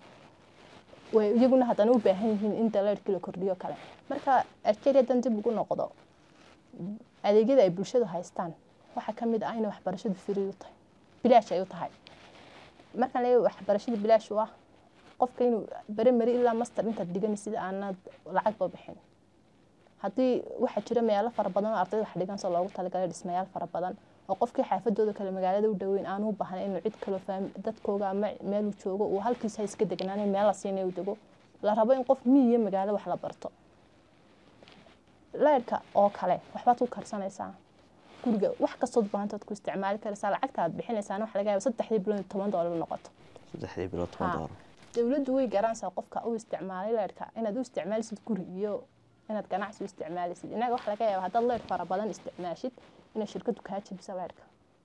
way iyaguna haddana u baahan yihiin in daleerkii la kordhiyo kale marka algeria dan dib ugu noqdo adeegyada ay bulshadu haystaan waxaa ka mid ah inay waxbarashadu free u tahay bilaash ay u tahay markaan leeyahay waxbarashada bilaash u ah qofka inuu beremeri ilaa master intaad dhigan sida aanad lacagba bixin haddii waxaa jira meelo fara badan oo ardayda wax dhigan soo loogu talagalay dhismayaal fara badan oo qofkii xaafadooda kale magaalada u dhoweyn aanu u baahnayn inuu cid kaloo faam dadkooga ama meeluu joogo uu halkiisa iska degnaan meel la siinay uu dego la rabo in qof miyiga magaalo wax la barto leyrhka oo kale waxbaad ku karsanaysaa guriga wax kastood baahantood ku isticmaali karaysaa lacagta aad bixinaysaana waxa laga yaaba saddexdii bilood iyo toban doolar noqoto saddexdii bilood toban Ha. doolar dowladdu way garanaysaa qofka u isticmaalay leyrhka inaad u isticmaalisid guri iyo inaad ganacsi u isticmaalisid inaga waxa laga yaaba haddaad leyr fara badan isticmaashid inay shirkadu kaa jebisa leyrhka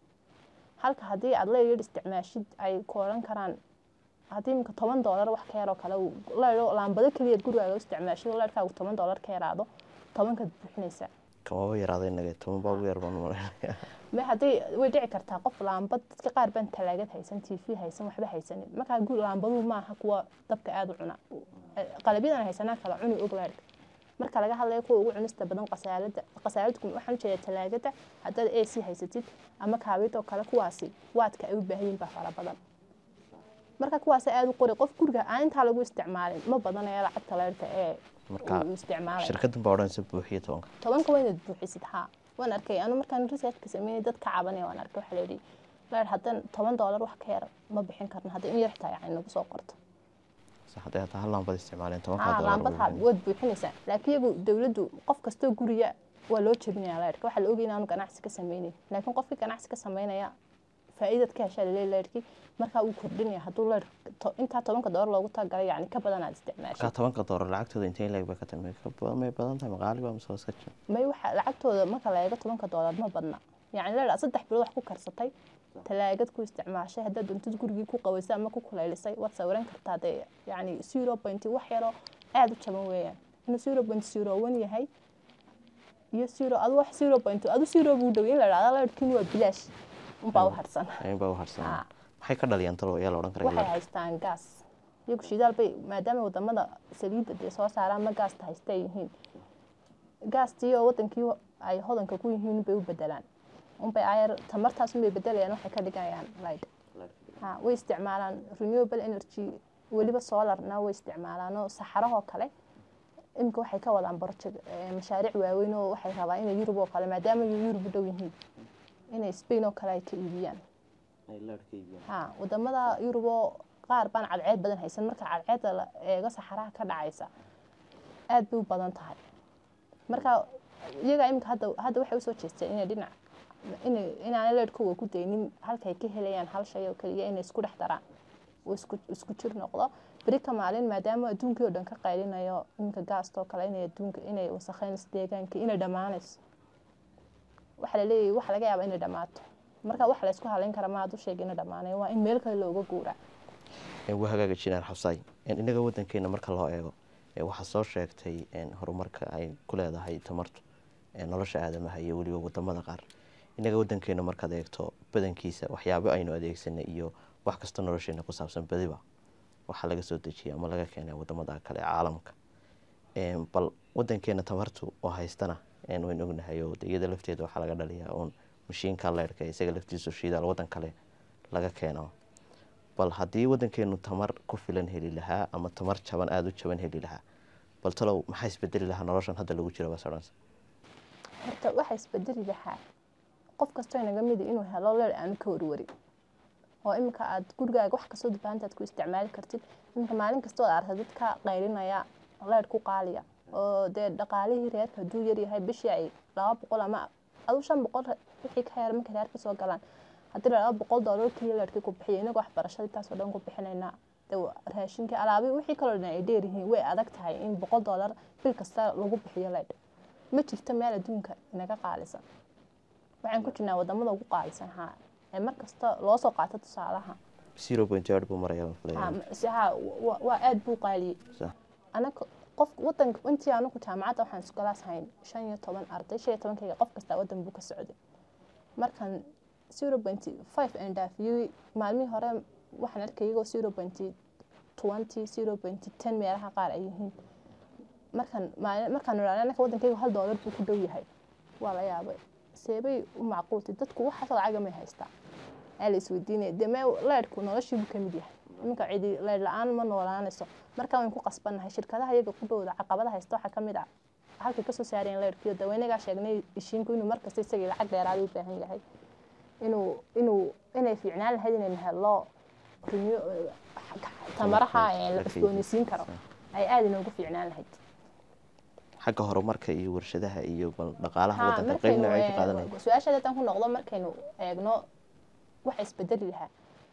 halka haddii aad leyr yar isticmaashid ay ku odhan karaan haddii iminka toban doolar wax ka yaroo kale uu leyr laambado keliyaad gurigaaga u isticmaashid leyrhkaagu toban doolar ka yaraado tobankaad buuxinaysaa kamaba yaraaday naga toban baa ugu yar baan umaleynaya ma haddii way dhici kartaa qof laambad dadka qaar baan talaagad haysan t v haysan waxba haysanin markaa gu laambaduhu maaha kuwa dabka aada u cuna qalabyadan haysanaa kala cuni og leerhka marka laga hadlayo kuwa ugu cunista badan qasaalada qasaalada waxaan ujeedaa talaagada haddaad a c haysatid ama kaabid oo kale kuwaasi waadka ay u baahan yihin baa fara badan marka kuwaas aada u qori qof guriga aan intaa lagu isticmaalin ma badanaya lacagta leerhka ee marka uu isticmaalay shirkaddan baa odhanaysa buuxiyo tobanka tobanka waa inaad buuxisid haa waan arkay anu markaan researchka sameynay dad ka cabanaya waan arkay waxaa layidhi leer haddan toban doolar wax ka yar ma bixin karno haddii in yar xitaa yani nagu soo qorto sax hadday hataa hal laambad isticmaaleen tobanka haa doolar laambad haa waad buuxinaysaa laakiin iyagu dowladdu qof kastoo guriga waa loo jebinayaa leerka waxaa la ogay inaanu ganacsi ka sameynayn laakiin qofkii ganacsi ka sameynaya faa'iidad ka heshaa laleeyahay leerkii markaa uu kordhinaya hadduu leer to- intaa tobanka doolar loogu talagalay yani ka badan aad isticmaashid markaa tobanka doolar lacagtooda intee leeg bay ka tahay may ka badan may badan tahay maqaali baa mise waa iska jira may waxa lacagtooda marka la eego tobanka doolar ma badna yani leer saddex bilood wax ku karsatay talaagad ku isticmaashay haddaad doontid gurigii ku qabaysay ama ku kuleylisay waad sawiran kartaa dee yani zero point wax yaroo aada u jaban weeyaan inuu zero point zero one yahay iyo zero adu wax zero point adu zero buu dhow in la dhahda leerkiin waa bilaash unbaa u harsan ayin baa u harsan Haa. maxay ka dhaliyaan talo ayaa la odhan waxay karaa haystaan gaas iyagu shidaal bay maadaama wadamada saliidda dee soo saaraan ma gaasta haysta ay yihiin gaastii oo wadankii ay hodanka ku yihiin bay u bedelaan unbay ayar tamartaas unbay bedelayaan waxay ka dhigayaan light ha way isticmaalaan renewable energy weliba solarna way isticmaalaan oo saxarahoo kale imika waxay ka wadaan project mashaariic waaweyn oo waxay rabaan inay yurub oo kale maadaama yurub u dhow yihiin inay spain oo kale ay ka iibiyaan ha wadamada yurub oo qaar baan cadceed badan haysan marka cadceedda la eego saxaraha ka dhacaysa aad bay u badan tahay marka iyaga imika hadda hadda waxay usoo jeesteen inay dhinac inay inaanay leedhkooga ku daynin halkay ka helayaan hal shay oo keliya inay isku dhex daraan uu isku isku jir noqdo beri ka maalin maadaama adduunkii oo dhan ka qaylinayo iminka gaastoo kale inay adduunka inay wasakheynayso deegaanka inay dhammaanayso waxa la leeyahay waxa laga yaabaa inay dhammaato marka wax la isku halayn kara ma aad u sheega inay dhammaanayo waa in meel kale looga guuraa waa hagaaga jinaan xabsaay inaga wadankeena marka loo eego waxaa soo sheegtay horumarka ay ku leedahay tamartu nolosha aadamaha iyo weliba wadamada qaar inaga wadankeena markaad eegto badankiisa waxyaabo aynu adeegsanay iyo wax kasta nolosheena ku saabsan badiba waxaa laga soo dejiyay ama laga keenay wadamada kale ee caalamka bal wadankeena tamartu oo haystana waynu ognahay oo iyada lafteeda waxaa laga dhaliyaa uun mashiinka leyrhka isaga laftiisu shiidaal wadan kale laga keeno bal haddii wadankeenu tamar ku filan heli lahaa ama tamar jaban aada u jaban heli lahaa bal talow maxaa isbedeli lahaa noloshan hadda lagu jiro basadhans horta waxaa isbedeli lahaa qof kastoo inaga midi inuu helo leer aanu ka warwarin oo iminka aad gurigaaga wax kastoo dubaanta aad ku isticmaali kartid iminka maalin kastoo aad arka dadka qaylinaya leer ku qaaliya oo dee dhaqaalihii reerka hadduu yaryahay bishii ay laba boqol ama adu shan boqol wixii ka yar markay reerka soo galaan haddii laba boqol doolar kii leerkii ku bixiya inagoo waxbarashada intaasoo dhan ku bixinaynaa raashinkii alaabi wixii kaloo dhan ay dheeryihiin way adag tahay in boqol doolar bil kasta lagu bixiyo leydh ma jirto meel adduunka inaga qaalisan waxaan ku jirnaa wadamada ugu qaalisan haa ee mar kasta loo soo qaato tusaalaha zero point eight buu maraya ha waa aada buu qaaliyey anaga qof wadanka intii anagu jaamacadda waxaan iskulaas hayn shan iyo toban arday shan iyo tobankayga qof kasta wadan buu ka socday markan zero point five and dhaafiyey maalmihii hore waxaan arkay iyagoo zero point twenty zero point ten meelaha qaar ay yihiin markan markaan idhaahna anaka wadankayga hal doolar buu ku dhow yahay waa la yaabay seebay u macquultay dadku waxaasoo lacaga may haystaa aa la isweydiinaya dee mee leydhku noloshiibuu ka mid yahay iminka cidi leydh la-aan ma noolaanayso marka waynu ku qasbannahay shirkadaha iyaga ku dhowda caqabada haysta waxaa ka mid ah halkay kasoo saareen leydhkiyo daweynagaa sheegnay ishiinku inuu markasta isagii lacag dheeraada u baahan yahay inuu inuu inay fiicnaan lahayd inaynu helo tamaraha la cusboonaysiin karo ay aada inoogu fiicnaan lahayd xagga horumarka iyo warshadaha iyo dhaqaalaha wadanka qeyb noocay ka qaadanaya su-aashaada haddaan ku noqdo markaynu eegno waxa isbedeli lahaa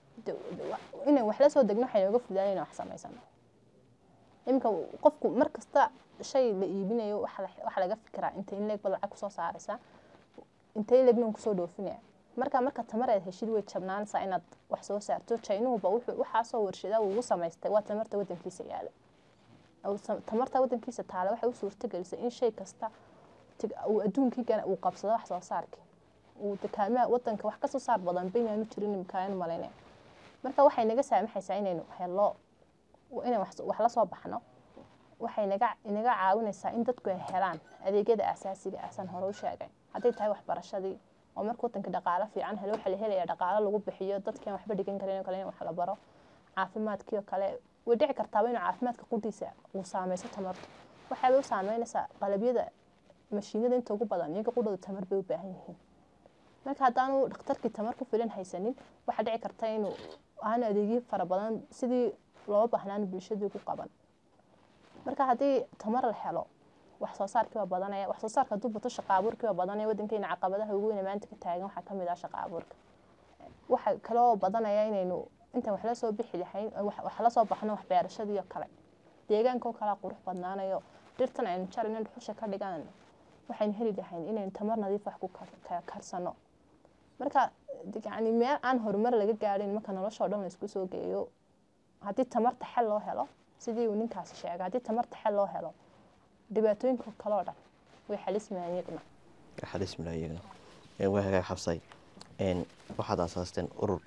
inay wax la soo degno waxay nooga fudaanay inaan wax samaysano iminka qofku mar kasta shay la iibinayo waxa laga fikiraa inta in leeg bad lacag kusoo saaraysaa inta in leegna kusoo dhoofinaya marka marka tamar aad heshid way jabnaanaysaa inaad wax soo saarto jaynuhuba waxaasoo warshadaa ugu samaystay waa tamarta wadankiisa yaala tamarta wadankiisa taale waxay u suurtagelisay in shay kasta uu adduunkiigana uu qabsado wax soo saarkii uu dakaamaha wadanka wax kasoo saar badan baynaanu jirin imikaanu malaynaya marka waxay naga saamaxaysaa inaynu helo inaan wax la soo baxno waxay naga inaga caawinaysaa in dadku ay helaan adeegyada asaasiga ahsan hore u sheegay hadday tahay waxbarashadii oo marka wadanka dhaqaalo fiican helo waxaa la helayaa dhaqaalo lagu bixiyo dadkan waxba dhigan karin oo kale in wax la baro caafimaadkii oo kale way dhici kartaaba inuu caafimaadka qudhiisa uu saameyso tamartu waxaabay u saameynaysaa qalabyada mashiinada inta ugu badan iyaga qudhooda tamar bay u baahan yihiin marka haddaanu dhakhtarkii tamar ku filan haysanin waxaa dhici karta inuu aanu adeegyo fara badan sidii loo baahnaan bulshadii ku qaban marka haddii tamar la helo wax soo saarkii waa badanaya wax soo saarka hadduu bato shaqa abuurkii waa badanaya wadankeena caqabadaha ugu weyn maanta ka taagan waxaa kamid ah shaqa abuurka waxa kaloo badanaya inaynu intaan wax la soo bixi lahayn wax la soo baxno wax beerashadii oo kale deegaanka oo kale qurux badnaanayo dhirtan aynu jarayno dhuxusha ka dhigan waxaynu heli lahayn inaynu tamar nadiif wax ku karsano marka yani meel aan horumar laga gaadhin marka noloshoo dhan la isku soo geeyo haddii tamarta xel loo helo sidii uu ninkaasi sheegay haddii tamarta xel loo helo dhibaatooyinka kaloo dhan way xalismayaan iyaguna way xalismayaan iyaguna waa hagaag xabsay waxaad aasaasteen urur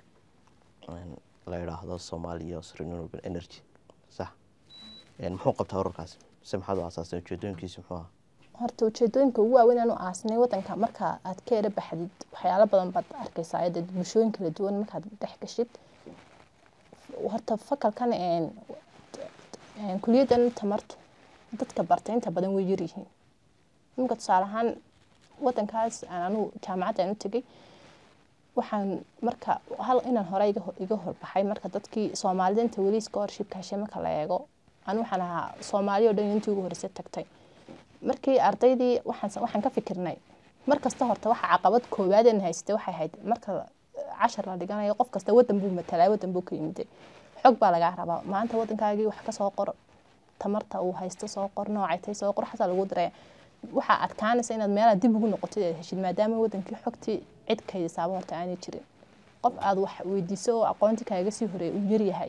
la idhaahdo Somalia Renewable Energy sax muxuu qabtaa ururkaasi se maxaad u aasaasteen ujeedooyinkiisa muxuu ahaa horta ujeedooyinka ugu waaweyn aanu aasnay wadanka marka aad ka era baxdid waxyaalo badan baad arkaysaa dee bulshooyin kala duwan markaad dhex gashid horta fakalkan een een kuliyaddan tamartu dadka bartay inta badan way yaryihiin imika tusaale ahaan wadankaas aan anugu jaamacadda aan u tegay waxaan marka hal inaan hore iga ho- iga horbaxay marka dadkii soomaalida inta weli scholarshipka heshay marka la eego anu waxaan ahaa soomaali oo dhan intii ugu horreysay tagtay markii ardaydii waxaan waxaan ka fikirnay mar kasta horta waxa caqabad koowaad aan haystay waxay ahayd marka cashar la dhiganayo qof kasta wadan buu matalaa wadan buu ka yimiday xog baa lagaa rabaa maanta wadankaagii wax ka soo qor tamarta uu haysto soo qor noocay tay soo qor xataa lagu diraya waxaa adkaanaysa inaad meelaha dib ugu noqotid aad heshid maadaama wadankii xogtii cid kaydisaaba horta aanay jirin qof aad wax weydiiso oo aqoonti kaaga sii horeey uu yaryahay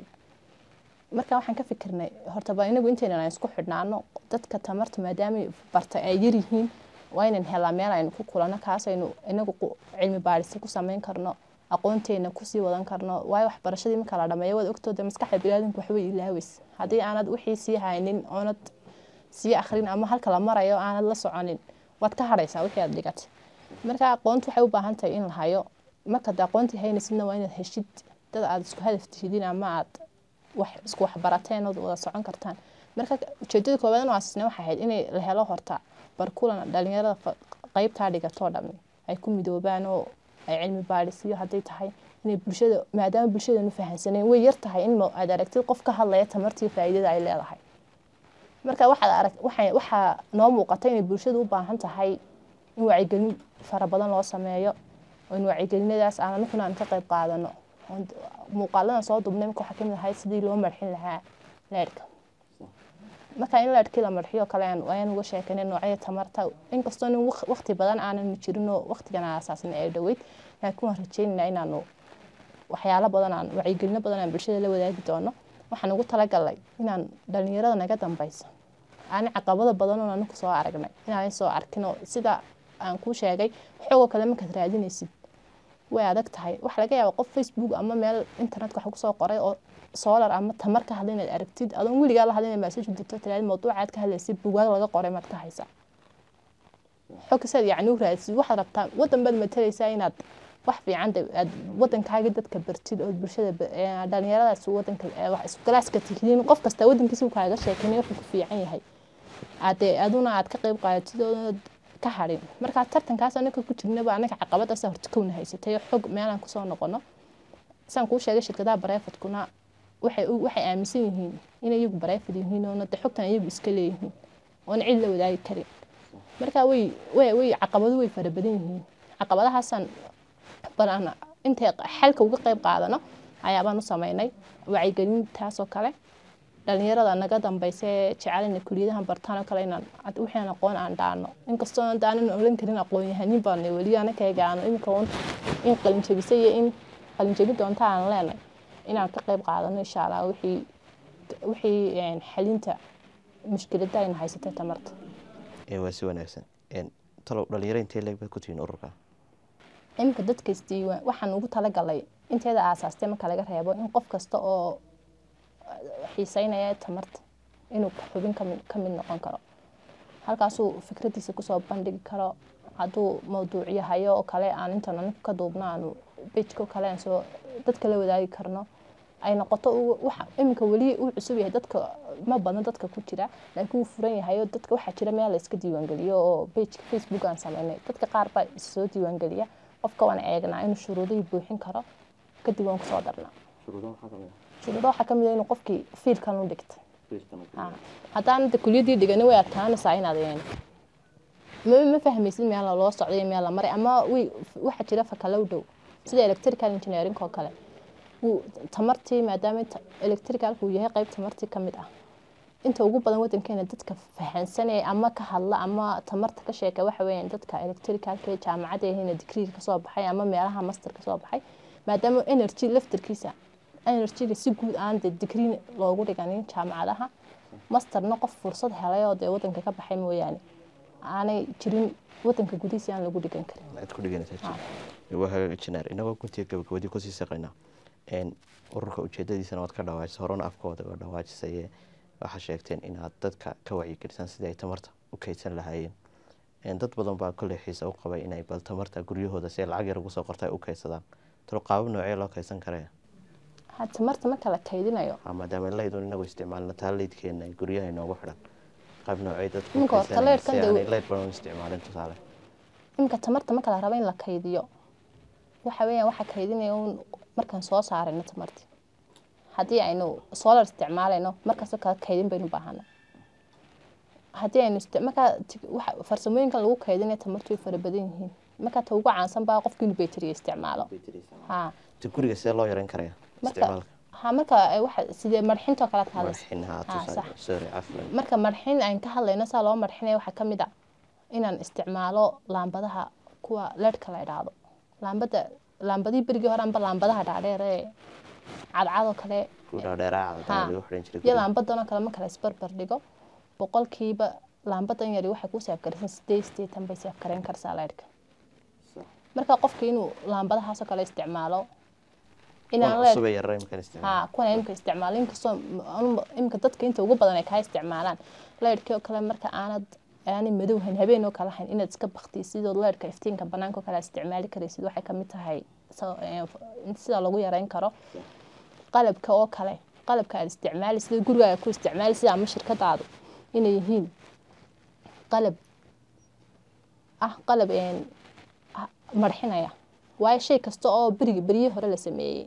marka waxaan ka fikirnay horta ba inagu intaynan aan isku xidhnaano dadka tamarta maadaama barta ay yaryihiin waa inaan helaa meel aynu ku kulano kaasaynu inagu qu- cilmi baadhisa ku samayn karno aqoonteena kusii wadan karno waayo waxbarashadii marka la dhameeyo waad ogtooda maskaxda biniaadamku waxbay ilaaweys haddii aanad wixii sii haynin oonad sii akhrin ama halka la marayo aanad la soconin waad ka hadhaysaa wixii aad dhigatay marka aqoontu waxay u baahan tahay in la hayo markaad aqoontii haynaysidna waa inaad heshid dad aad isku hadaf tihidin ama aad wax isku waxbarateen ood wada socon kartaan marka ujeedada koowaad oo aasisnay waxay ahayd inay la helo horta barkulan dhalinyarada fa- qeybtaa dhigatoo dhami ay ku midoobaan oo ay cilmi baadhisiyo hadday tahay inay bulshada maadaama bulshadanu fahansaneen way yar tahay in ma- aad aragtid qof ka hadlaya tamartii faa'iidada ay leedahay marka waxaad arag waxay waxaa noo muuqata inay bulshadu u baahan tahay in wacyigelin fara badan loo sameeyo oo in wacyigelinadaas aan aniguna aan ka qayb qaadano Oon d- muuqaaladan soo dubnay marka waxaa kamid ahay sidii loo marxin lahaa leerhka marka in leerhkii la marxiyo kale aan ayaan uga sheekanay noocyada tamarta inkastoo nin waq- waqti badan aanan jirin oo waqtigan aan asaasnay ay dhoweyd laakiin waan rajaynaynaa inaanu waxyaalo badan aan wacyigelino badan aan bulshada la wadaagi doono waxaan ugu talagalnay inaan dhalinyarada naga dambeysa aan caqabado badan oo anigu soo aragnay inaan soo arkin oo sida aan kuu sheegay xogoo kale markaad raadinaysid way adag tahay waxa laga yaaba qof facebook ama meel internetka wax kusoo qoray oo solar ama tamar ka hadla inaad aragtid adoon weligaa la hadla inaad message u dirto tiraahdo mawduucaad ka hadlaysid bugaag laga qoray maad ka haysaa xog kasaad yacni u raadsid waxaad rabtaa wadan baad matalaysaa inaad wax fiican de- aad wadankaagi dadka bartid oo bulshada ba- ee, dhalinyaradaas wadanka ee, wax isku galaaska tihiin qof kasta wadankiisa uu kaaga sheekeynay wuxuu ku fiican yahay ade aduna aad ka qayb qaadatid oonad ka hadhin marka tartankaas anaka ku jirnaba anaga caqabadaasa horta kowna haysatay oo xog meelaan kusoo noqono saan kuu sheegay shirkadaha bareefadkuna waxay u- waxay aaminsan yihiin inay iyagu bareefad yihiin oona de xogtan iyagu iska leeyihiin oona cid la wadaagi karin marka way way way caqabado way fara badan yihiin caqabadahaasaan bal aan intay xalka uga qayb qaadano ayaabaan u sameynay wacyigelintaasoo kale dhalinyarada naga dambeysa ee jecel inay kuliyadahan bartaan oo kale inaan ad- wixii aan aqoon aan dhaano inkastoo aan daanan oran karin aqoon yahanin baan weli anakayga aan imika un in qalinjabisa iyo in qalinjabi doonta aan leenay inaan ka qayb qaadano insha allah wixii wixii een, xalinta mushkilada ayna haysatay tamarta ee waa si wanaagsan Een, talow dhalinyaro intee leeg baad ku tihiin ururka iminka dadka isdiiwaan waxaan ugu talagalay inteeda aasaastay marka laga reebo in qof kasta oo xiiseynaya tamarta inuu xubin kamid ka mid noqon karo halkaasuu fikradiisa kusoo bandhigi karo hadduu mawduucyo hayo oo kale aan intaan anigu ka duubno aanu bejko kale aan soo dadka la wadaagi karno ay noqoto uu- waxa iminka weli uu cusub yahay dadka ma badno dadka ku jira laakiin wuu furan yahay oo dadka waxaa jira meel la iska diiwaangeliyo oo pageka facebook aan sameynay dadka qaar baa issoo diiwaangeliya qofka waan eegnaa inuu shuruudihii buuxin karo kadib waan kusoo darnaa shuruudo waxaa kamid ah inuu qofkii fiilkan u dhigtay Ha. haddaan de kuliyadii dhigani way adkaanaysaa inaad een, ma ma fahmaysid meel loo socday iyo meel la maray ama way waxaa jira fakalow dhow sida electrical engineering oo kale wuu tamartii maadaama inta electricalku uu yahay qayb tamartii ka mid ah inta ugu badan wadankeena dadka fahansanaya ama ka hadla ama tamarta ka sheeka waxa weeyaan dadka electricalka ee jaamacadda ahayna digriga kasoo baxay ama meelaha master kasoo baxay maadaama energy laftarkiisa energyga si guud aan dee digrii loogu dhiganin jaamacadaha masterna qof fursad helay oo dee wadanka ka baxay mooyaane aanay jirin wadanka gudihiisa aan lagu dhigan karin aad ku dhiganaysaa Ha. waa hagaajinaar inagoo guntiga gabagabadii kusii saqaynaa Een, ururka ujeedadiisana waad ka dhawaajisay horena afkooda waa dhawaajisay waxaa sheegteen inaad dadka ka wacyigelisaan sidii ay tamarta u kaydsan lahaayeen Een, dad badan baa kolley xiisa u qabay inay bal tamarta guryahooda si ay lacag yar ugu soo qorta ay u kaydsadaan talo qaabab noocee loo kaydsan karaya ha tamarta marka la kaydinayo Ha, maadaama laydun inagu isticmaalno taa leydkeena ay guryaha inoogu xidhan qaab noocee dadku Ninka horta kaydsanayaan leydhkan si dee- aanay leyd badan u isticmaalin tusaale iminka tamarta marka la rabo in la kaydiyo waxa weeyaan waxa kaydinaya un markaan soo saarayno tamarti haddii aynu solar isticmaalayno markaasoo kale kaydin baynu baahana haddii aynu isti- markaa ti- waxa- farsamooyinkan lagu kaydinayo tamartu way fara badan yihiin markaa ta ugu caansan baa qofka inuu bayteriya isticmaalo ha ta guriga see loo yareyn karaya marka isticmaalka ha marka ay waxa sidee marxintoo kale ka hadlaysa marxin ha Ha, tusaale sax. sorry caflan marka marxin aan ka hadlayno saa loo marxinaya waxaa ka mid a inaan isticmaalo laambadaha kuwa leedhka la idhaahdo laambada laambadihii berigii hore amba laambadaha dhaadheer ee cadcadoo kale kuwa dheeraa Ha. cadaan lagu xidhan jiray iyo guriga. laambadanoo kale marka la isbarbar dhigo boqolkiiba laambadan yari waxay ku saafgaraysan sideed sideetan bay saafgarayn karsaa leedhka marka qofka inuu laambadahaasoo kale isticmaalo inaan Kuwan leedh cusub ee yaryar imkaan isticmaalo ha kuwan imika isticmaalo inkastoo anu- imika dadka inta ugu badan ay kaa isticmaalaan leydhkii oo kale marka aanad aanay madow hayn habeen oo kale hayn inaad iska baktiisid oo leydhka iftiinka banaanka oo kale aad isticmaali karaysid waxay kamid tahay so- ee, in sida lagu yareyn karo qalabka oo kale qalabka aad isticmaali sida gurigaaga ku isticmaali sida ama shirkadaadu inay yihiin qalab ah qalab een, ah, marxinaya waayo shay kasta oo berigi beryihii hore la sameeyey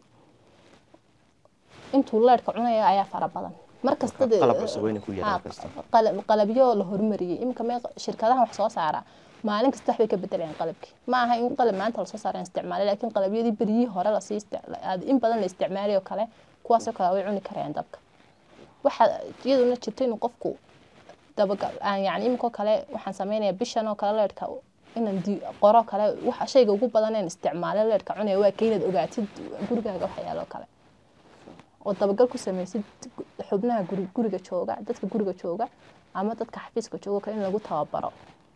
intuu leedhka cunaya ayaa fara badan markasta Marka qalab cusub waa inay ku yaraan Ha, kasta. qalab- qalabyo la horumariyey iminka mee shirkadaha wax soo saara maalin kasta waxbay ka bedelayaan qalabkii ma aha in qalab maanta lasoo saara isticmaalay laakiin qalabyadii beryihii hore lasii isti- aad in badan la isticmaalay oo kale kuwaasoo kale way cuni karayaan dabka waxaa iyaduna jirta inuu qofku dabagal aan yani iminkoo kale waxaan sameynaya bishan oo kale leedhka inaan di- qoro kale waxa shayga ugu badan een isticmaalo leedhka cunaya waa ka inaad ogaatid gurigaaga waxyaalo kale oo dabagal ku sameysid xubnaha guri- guriga jooga dadka guriga jooga ama dadka xafiiska jooga kale in lagu tababaro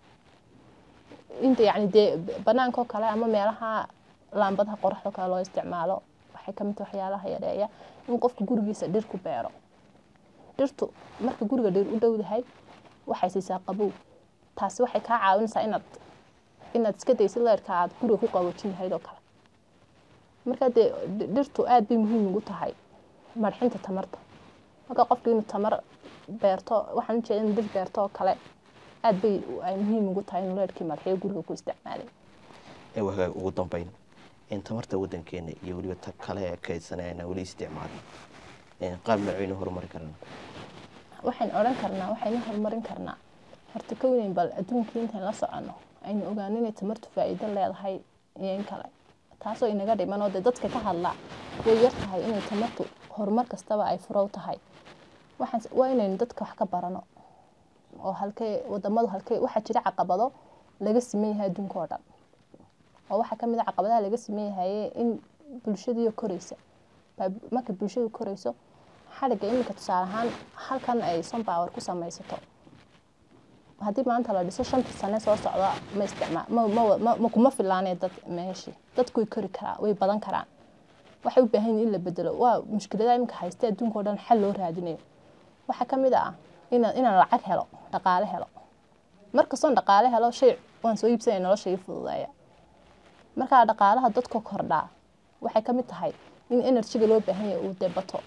inta yani dee banaanka oo kale ama meelaha laambadaha qoraxda oo kale loo isticmaalo waxay kamid tahay waxyaalaha yareeya in qofka gurigiisa dhir ku beero dhirtu marka guriga dhir u dhowdahay waxay siisaa qabow taasi waxay kaa caawinaysaa inaad inaad iska daysid leerka aad guriga ku qaboojin lahayd oo kale marka dee dhi- dhirtu aad bay muhiim ugu tahay marxinta tamarta marka qofka inuu tamar beerto waxaan ujeeda in dhir beerto oo kale aad bay ay muhiim ugu tahay inuu leerkii marxiyo guriga ku isticmaalay ee wagaag ugu dambeyn in tamarta wadankeena iyo weliba ta kale ee kaydsanayana weli isticmaalin Een, qaab nooceynu horumari karana waxaan odhan karnaa waxaynu horumarin karnaa horta kowneyn bal adduunkii intaan la soconno aynu ogaano inay tamartu faa'iido leedahay iyo in kale taasoo inaga dhiman oo dee dadka ka hadla way yar tahay inay tamartu horumar kastaba ay furow tahay waxaan waa inaynu dadka wax ka barano oo halkee wadamadu halkee waxaa jira caqabado laga siman yahay adduunka oo dhan oo waxaa ka mid a caqabadaha laga siman yahay in bulshadiiyo koreysa baa- marka bulshadu koreyso xadhigga iminka tusaale ahaan halkan ay sunpower ku samaysato haddii maanta la dhiso shanta sane soo socda ma isticmaa ma ma ma- ma kuma filaanee dad meeshii dadku way kori karaa way badan karaan waxay u baahan yihiin in la bedelo waa mushkiladaha iminka haysta adduunka oo dhan xal loo raadinayo waxaa ka mid ah inaan inaan lacag helo dhaqaale helo markastoon dhaqaale helo shay waan soo iibsanaya nolosha ii fududeeya markaa dhaqaalaha dadka kordhaa waxay ka mid tahay in enerjiga loo baahan yahay uu debato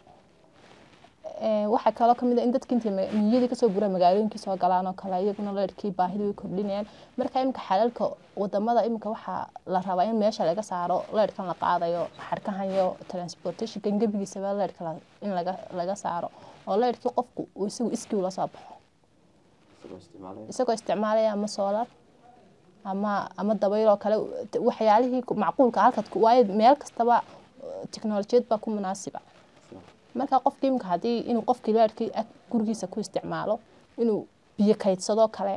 Ee, waxaa kaloo kamid ah in dadka intay ma- miyadii kasoo gura magaalooyinkii soo galaan oo kale iyaguna leerkii baahida way kordhinayaan marka iminka xalalka wadamada iminka waxaa la rabaa in meesha laga saaro leerkan la qaadayo xarkahan iyo transportationka gebigiisaba leerka la- in laga laga saaro oo leerkii qofku uu isagu iskii ula soo baxo isagoo isticmaalaya ama solar ama ama dabayl oo kale waxyaalihii ku- macquulka halkaad ku- waayo meel kastaba uh, tiknolojiyad baa ku munaasiba marka qofkii imika haddii inuu qofkii leerkii ag gurigiisa ku isticmaalo inuu biyo kaydsadoo kale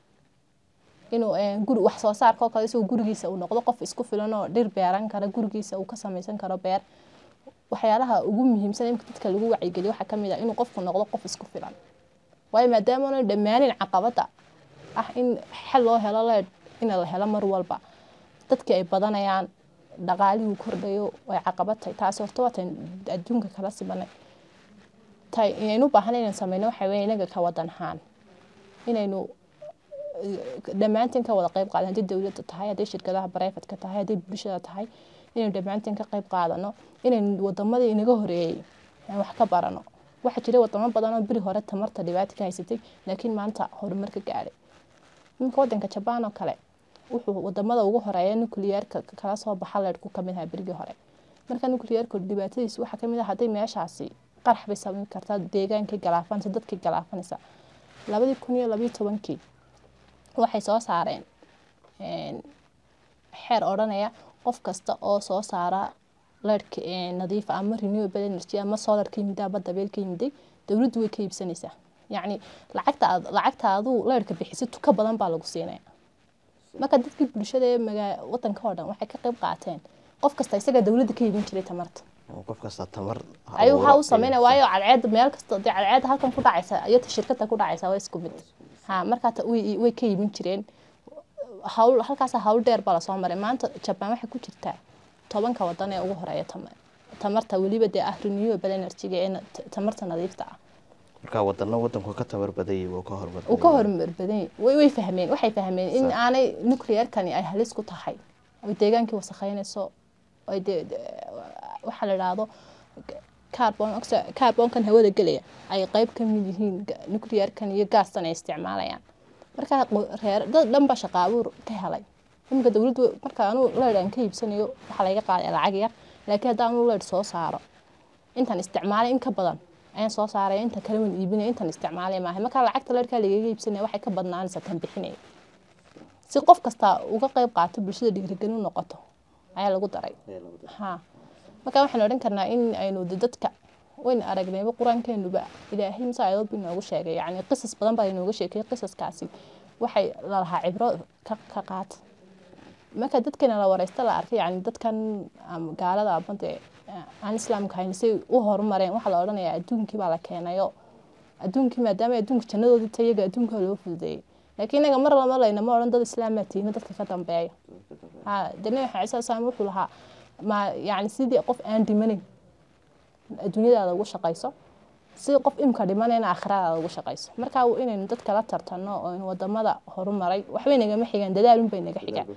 inuu eh, guri wax soo saarka oo kale isagoo gurigiisa uu noqdo qof isku filan oo dhir beeran kara gurigiisa uu ka samaysan karo beer waxyaalaha ugu muhiimsan imika dadka lagu wacyigeliyo waxaa kamid ah inuu qofku noqdo qof isku filan waayo maadaama aanay dhammaanin caqabada ah in xal loo helo leer in la helo mar walba dadkii ay badanayaan dhaqaalihii kordhayo way caqabad tahay taasi horta waa tan adduunka kala sibanay tay inaynu u baahan inaynu sameyno waxaa weeye inaga ka wadan ahaan inaynu dhammaantiin ka wada qayb qaadan haddii dowladda tahay haddii shirkadaha bareyfatka tahay haddii bulshada tahay inaynu dhammaantiin ka qayb qaadano inaynu wadamadii inaga horeeyey aan wax ka barano waxaa jira wadamo badan oo beri hore tamarta dhibaato ka haysatay laakiin maanta horumar ka gaadhay iminka wadanka jabaan oo kale wuxuu wadamada ugu horeeya nuclearka kala soo baxa leedhku kamid ahaa berigii hore marka nuclearka dhibaatadiisu waxaa kamid ah hadday meeshaasi qarax bay samayn kartaa deegaankay galaafanaysa dadkay galaafanaysa labadii kun iyo labiyo tobankii waxay soo saareen xeer odhanaya qof kasta oo soo saara leerhka nadiifa ama renewable energy ama solar ka yimid ama dabeel ka yimiday dowladdu way ka iibsanaysaa yacni lacagta aad lacagta aduu leerhka bixisid ka badan baa lagu siinaya marka dadkii bulshada ee magaa wadanka oo dhan waxay ka qayb qaateen qof kasta isaga dowladda ka iibin jiray tamarta qof kasta tamar ayuu waxaa u sameynaya waayo cadceeda meel kasta dee cadceeda halkan ku dhacaysa iyo ta shirkada ku dhacaysa waa isku mid ha markaa way way ka iibin jireen hawl halkaasa hawl dheer baa lasoo maray maanta jabaan waxay ku jirtaa tobanka wadan ee ugu horeeya tamarta weliba dee ah renewable energy-ga ee tamarta nadiifta ah marka wadano wadanku ka tamar badanyay wuu ka hormar uu ka horumar badan way way fahmeen waxay fahmeen in aanay nuclearkani ay halis ku tahay oy deegaankii wasakheynayso oy dee waxaa la idhaahdo carbon oxide carbonkan hawada gelaya ay qeyb ka mid yihiin nuclearkan iyo gaastan ay isticmaalayaan marka reer dad dhan baa shaqa abuur ka helay iminka dowladdu marka anuu leer aan ka iibsanayo waxaa laga qaaday lacag yar laakiin haddaan anuu leer soo saaro intaan isticmaalay in ka badan ayaan soo saaraya inta kale waan iibinaya intaan isticmaalay maahay marka lacagta leerkaa lagaga iibsanaya waxay ka badnaanaysaa tan bixinaya si qof kasta uga qayb qaato bulshada dhiirigelin u noqoto ayaa lagu daray ha marka waxaan odhan karnaa in aynu dadka wayn aragnayba qur-aankeenuba ilaahay mase aayadood buu inoogu sheegay yacni qisas badan baa inooga sheekay qisaskaasi waxay lalahaa cibro ka ka qaata marka dadkana la wareysta la arkay yani dadkan gaalada ama dee aan islaamka hayn say u horumareen waxaa la odhanayaa adduunkii baa la keenayo adduunkii maadaama adduunka jannadoodii ta iyaga adduunka loo fududeeyey laakiin inaga mar lama laynama odhan dad islaamaa tiina dadka ka dambeeya ha dee nabi maxamed sal slam wuxuu lahaa ma yani sidii qof aan dhimanin adduunyadaada ugu shaqayso sidii qof imka dhimanayna aakhiradaada ugu shaqayso marka inaynu dadka la tartano oo wadamada horumaray waxbay nagama xigaan dadaalun bay naga xigaan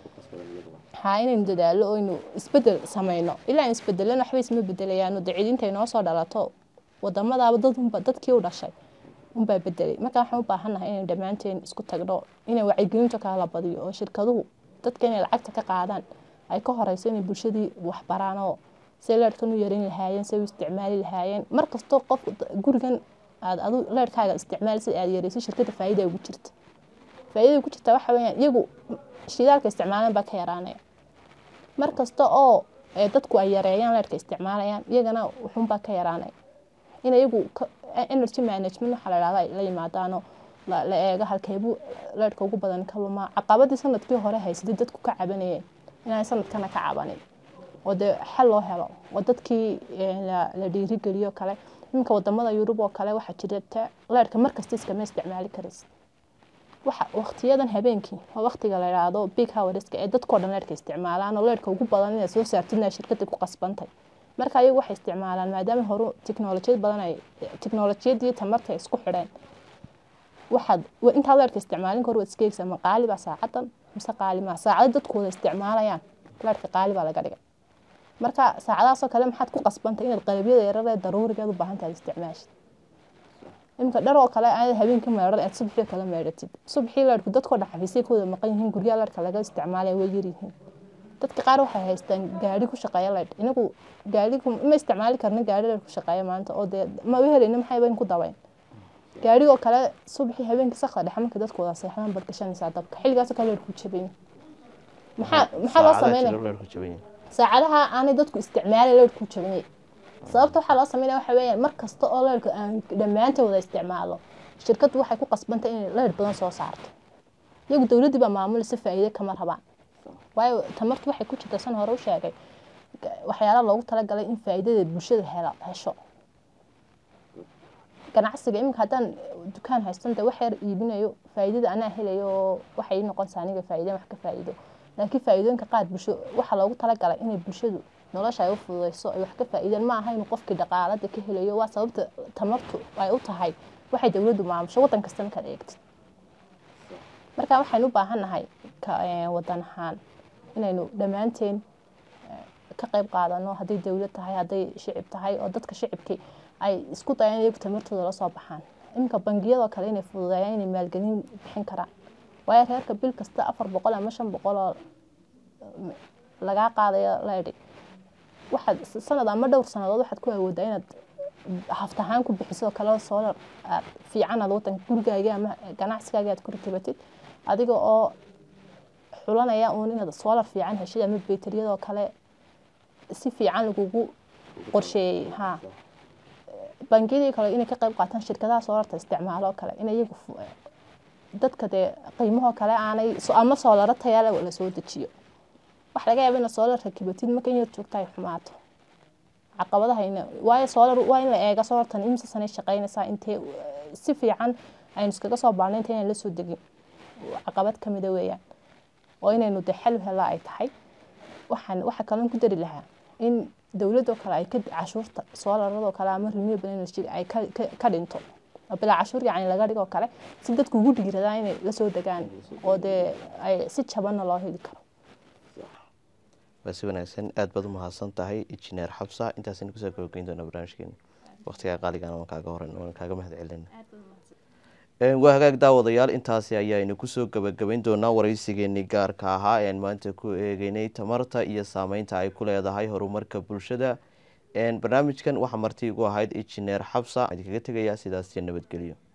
ha inaynu dadaalo oynu isbedel sameyno ilaa aan isbedelana waxba isma bedelayaano dee cid intay noo soo dhalato wadamadaaba dadunba dadkii u dhashay unbaa bedelay marka waxaan u baahannahay inaynu dhammaanteen isku tagno inay wacyigelinta kala badiyo oo shirkaduhu dadka inay lacagta ka qaadaan ay ka horeyso inay bulshadii waxbaraan oo say leerhkan u yaran lahaayeen say u isticmaali lahaayeen mar kastoo qof gurigan aad adu leerhkaaga isticmaali si aad yareyso shirkadda faa'iida ugu jirta faa'iida ugu jirta waxa weeyaan iyagu shidaalka isticmaalan baa ka yaraanaya mar kasta oo dadku ay yareeyaan leerhka isticmaalayaan iyagana wuxuunbaa ka yaraanaya in iyagu energy management waxaa la dhahdaa la yimaadaano la eego halkeebuu leerhka ugu badan ka lumaa caqabadii sanadkii hore haysatay dadku ka cabanayeen inaan sanadkana ka cabanin oo dee xal loo helo oo dadkii la dhiirigeliyo kale iminka wadamada yurub oo kale waxaa jirta leerhka markasta iskama isticmaali karaysa waxa waqtiyadan habeenkii waa waqtiga la yidhaahdo big howerska ee dadkoo dhan leerhka isticmaalaan oo leerhka ugu badan inaad soo saartidna shirkadda ku qasbantay marka ayagu waxay isticmaalaan maadaama horu tiknolojiyad badan ay tiknolojiyadii tamarta isku xidheen waxaad intaad leerhka isticmaalin kor waad iska eegsaa ma qaali baa saacadan mise qaali maa saacado dadkooda isticmaalayaan leerhka qaali baa laga dhigay marka saacadahaasoo kale maxaad ku qasbantay inaad qalabyada yarar ee daruurigeed u baahan tahay isticmaashid iminka dhar oo kale aad habeenka meedhan aad subaxii kala meedhatid subaxii leerhku dadkoo dhan xafiisay ku wada maqan yihiin guryaha leerhka laga isticmaalaya way yaryihiin dadka qaar waxay haystaan gaari ku shaqeeya leydh inagu gaarigu ma isticmaali karna gaari leydh ku shaqeeya maanta oo dee ma u helayna maxay bayn ku dabayn gaarigoo kale subaxii habeenkii sakda dhexe marka dadku wada seexdaan baad gashanaysaa dabka xilligaasoo kale leydh ku jabay maxaa maxaa loo sameynaya saacadaha aanay dadku isticmaalay leydh ku jabanyay sababta waxaa loo sameynaya waxa weeyaan mar kasta oo leydhka aan dhammaanteen wada isticmaalo shirkaddu waxay ku qasbantay inay leydh badan soo saarto iyagu dowladdii baa maamulaysa faa'iide kama rabaan waayo tamartu waxay ku jirta san hore u sheegay waxyaala loogu talagalay in faa'iidada bulshada hela hesho ganacsiga iminka haddaan dukaan haystan dee wax yar iibinayo faa'iidada anaa helayo oo waxay noqonaysaa aniga faa'iideen wax ka faa'iido laakiin faa'iidooyinka qaar bulsho waxaa loogu talagalay inay bulshadu nolosha ay u fududeyso ay wax ka faa'iideen ma aha inuu qofkii dhaqaalada ka helayo waa sababta tamartu ay u tahay waxay dowladdu maamusho waddan kasta markaad eegtid marka waxaynu u baahannahay wadan ahaan inaynu dhammaanteen ka qayb qaadano hadday dowlad tahay hadday shicib tahay oo dadka shicibkii ay isku dayaan iyagu tamartooda la soo baxaan iminka bangiyadoo kale inay fududeeyaan inay maalgelin bixin karaan waayo reerka bil kasta afar boqol ama shan boqol oo lagaa qaadayo laydhi waxaad sanad ama dhowr sanadood waxaad ku awoodaa inaad haftahaan ku bixiso kale soolar fiican aad wadanka gurigaaga ama ganacsigaaga aad ku ratibatid adiga oo xulanaya uun inaad soolar fiican heshid ama beteriyadoo kale si fiican lagugu qorsheeyey ha bangiyadii kale inay ka qayb qaataan shirkadaha soolarta isticmaaloo kale in iyagu dadka dee qiimahoo kale aanay ama soolaro tayale la soo dejiyo waxa laga yaaba inaad soolar rakibatid marka inaad joogta ay xumaato caqabadahayna waayo soolar waa in la eega soolartan imsa sanay shaqeynaysaa intee si fiican aynu iskaga soo baarnay inta inaan la soo degin caqabad kamida weeyaan oo inaynu dee xal helaa ay tahay waxaan waxa kaloon ku dari lahaa in dowladoo kale ay ka cashuurta soolaradoo kale ama renewable energy ay ka dhinto bilaa cashuur yacni laga dhigoo kale si dadku ugu dhiiradaan inay la soo degaan oo dee ay si jabanna loo heli karo waa si wanaagsan aada baad u mahadsan tahay injineer xabsa intaasaynu kusoo gabagayn doonaa barnaamijkeena waqtigaa qaaligan waan kaaga horan waan kaaga mahad celina waa hagaag daawadayaal intaasi ayaaynu kusoo gabagabayn doonaa waraysigeenii gaarka ahaa ean maanta ku eegeynay tamarta iyo saameynta ay ku leedahay horumarka bulshada barnaamijkan waxaa marti igu ahayd injineer xabsa idinkaga tegayaa sidaas iyo nabadgelyo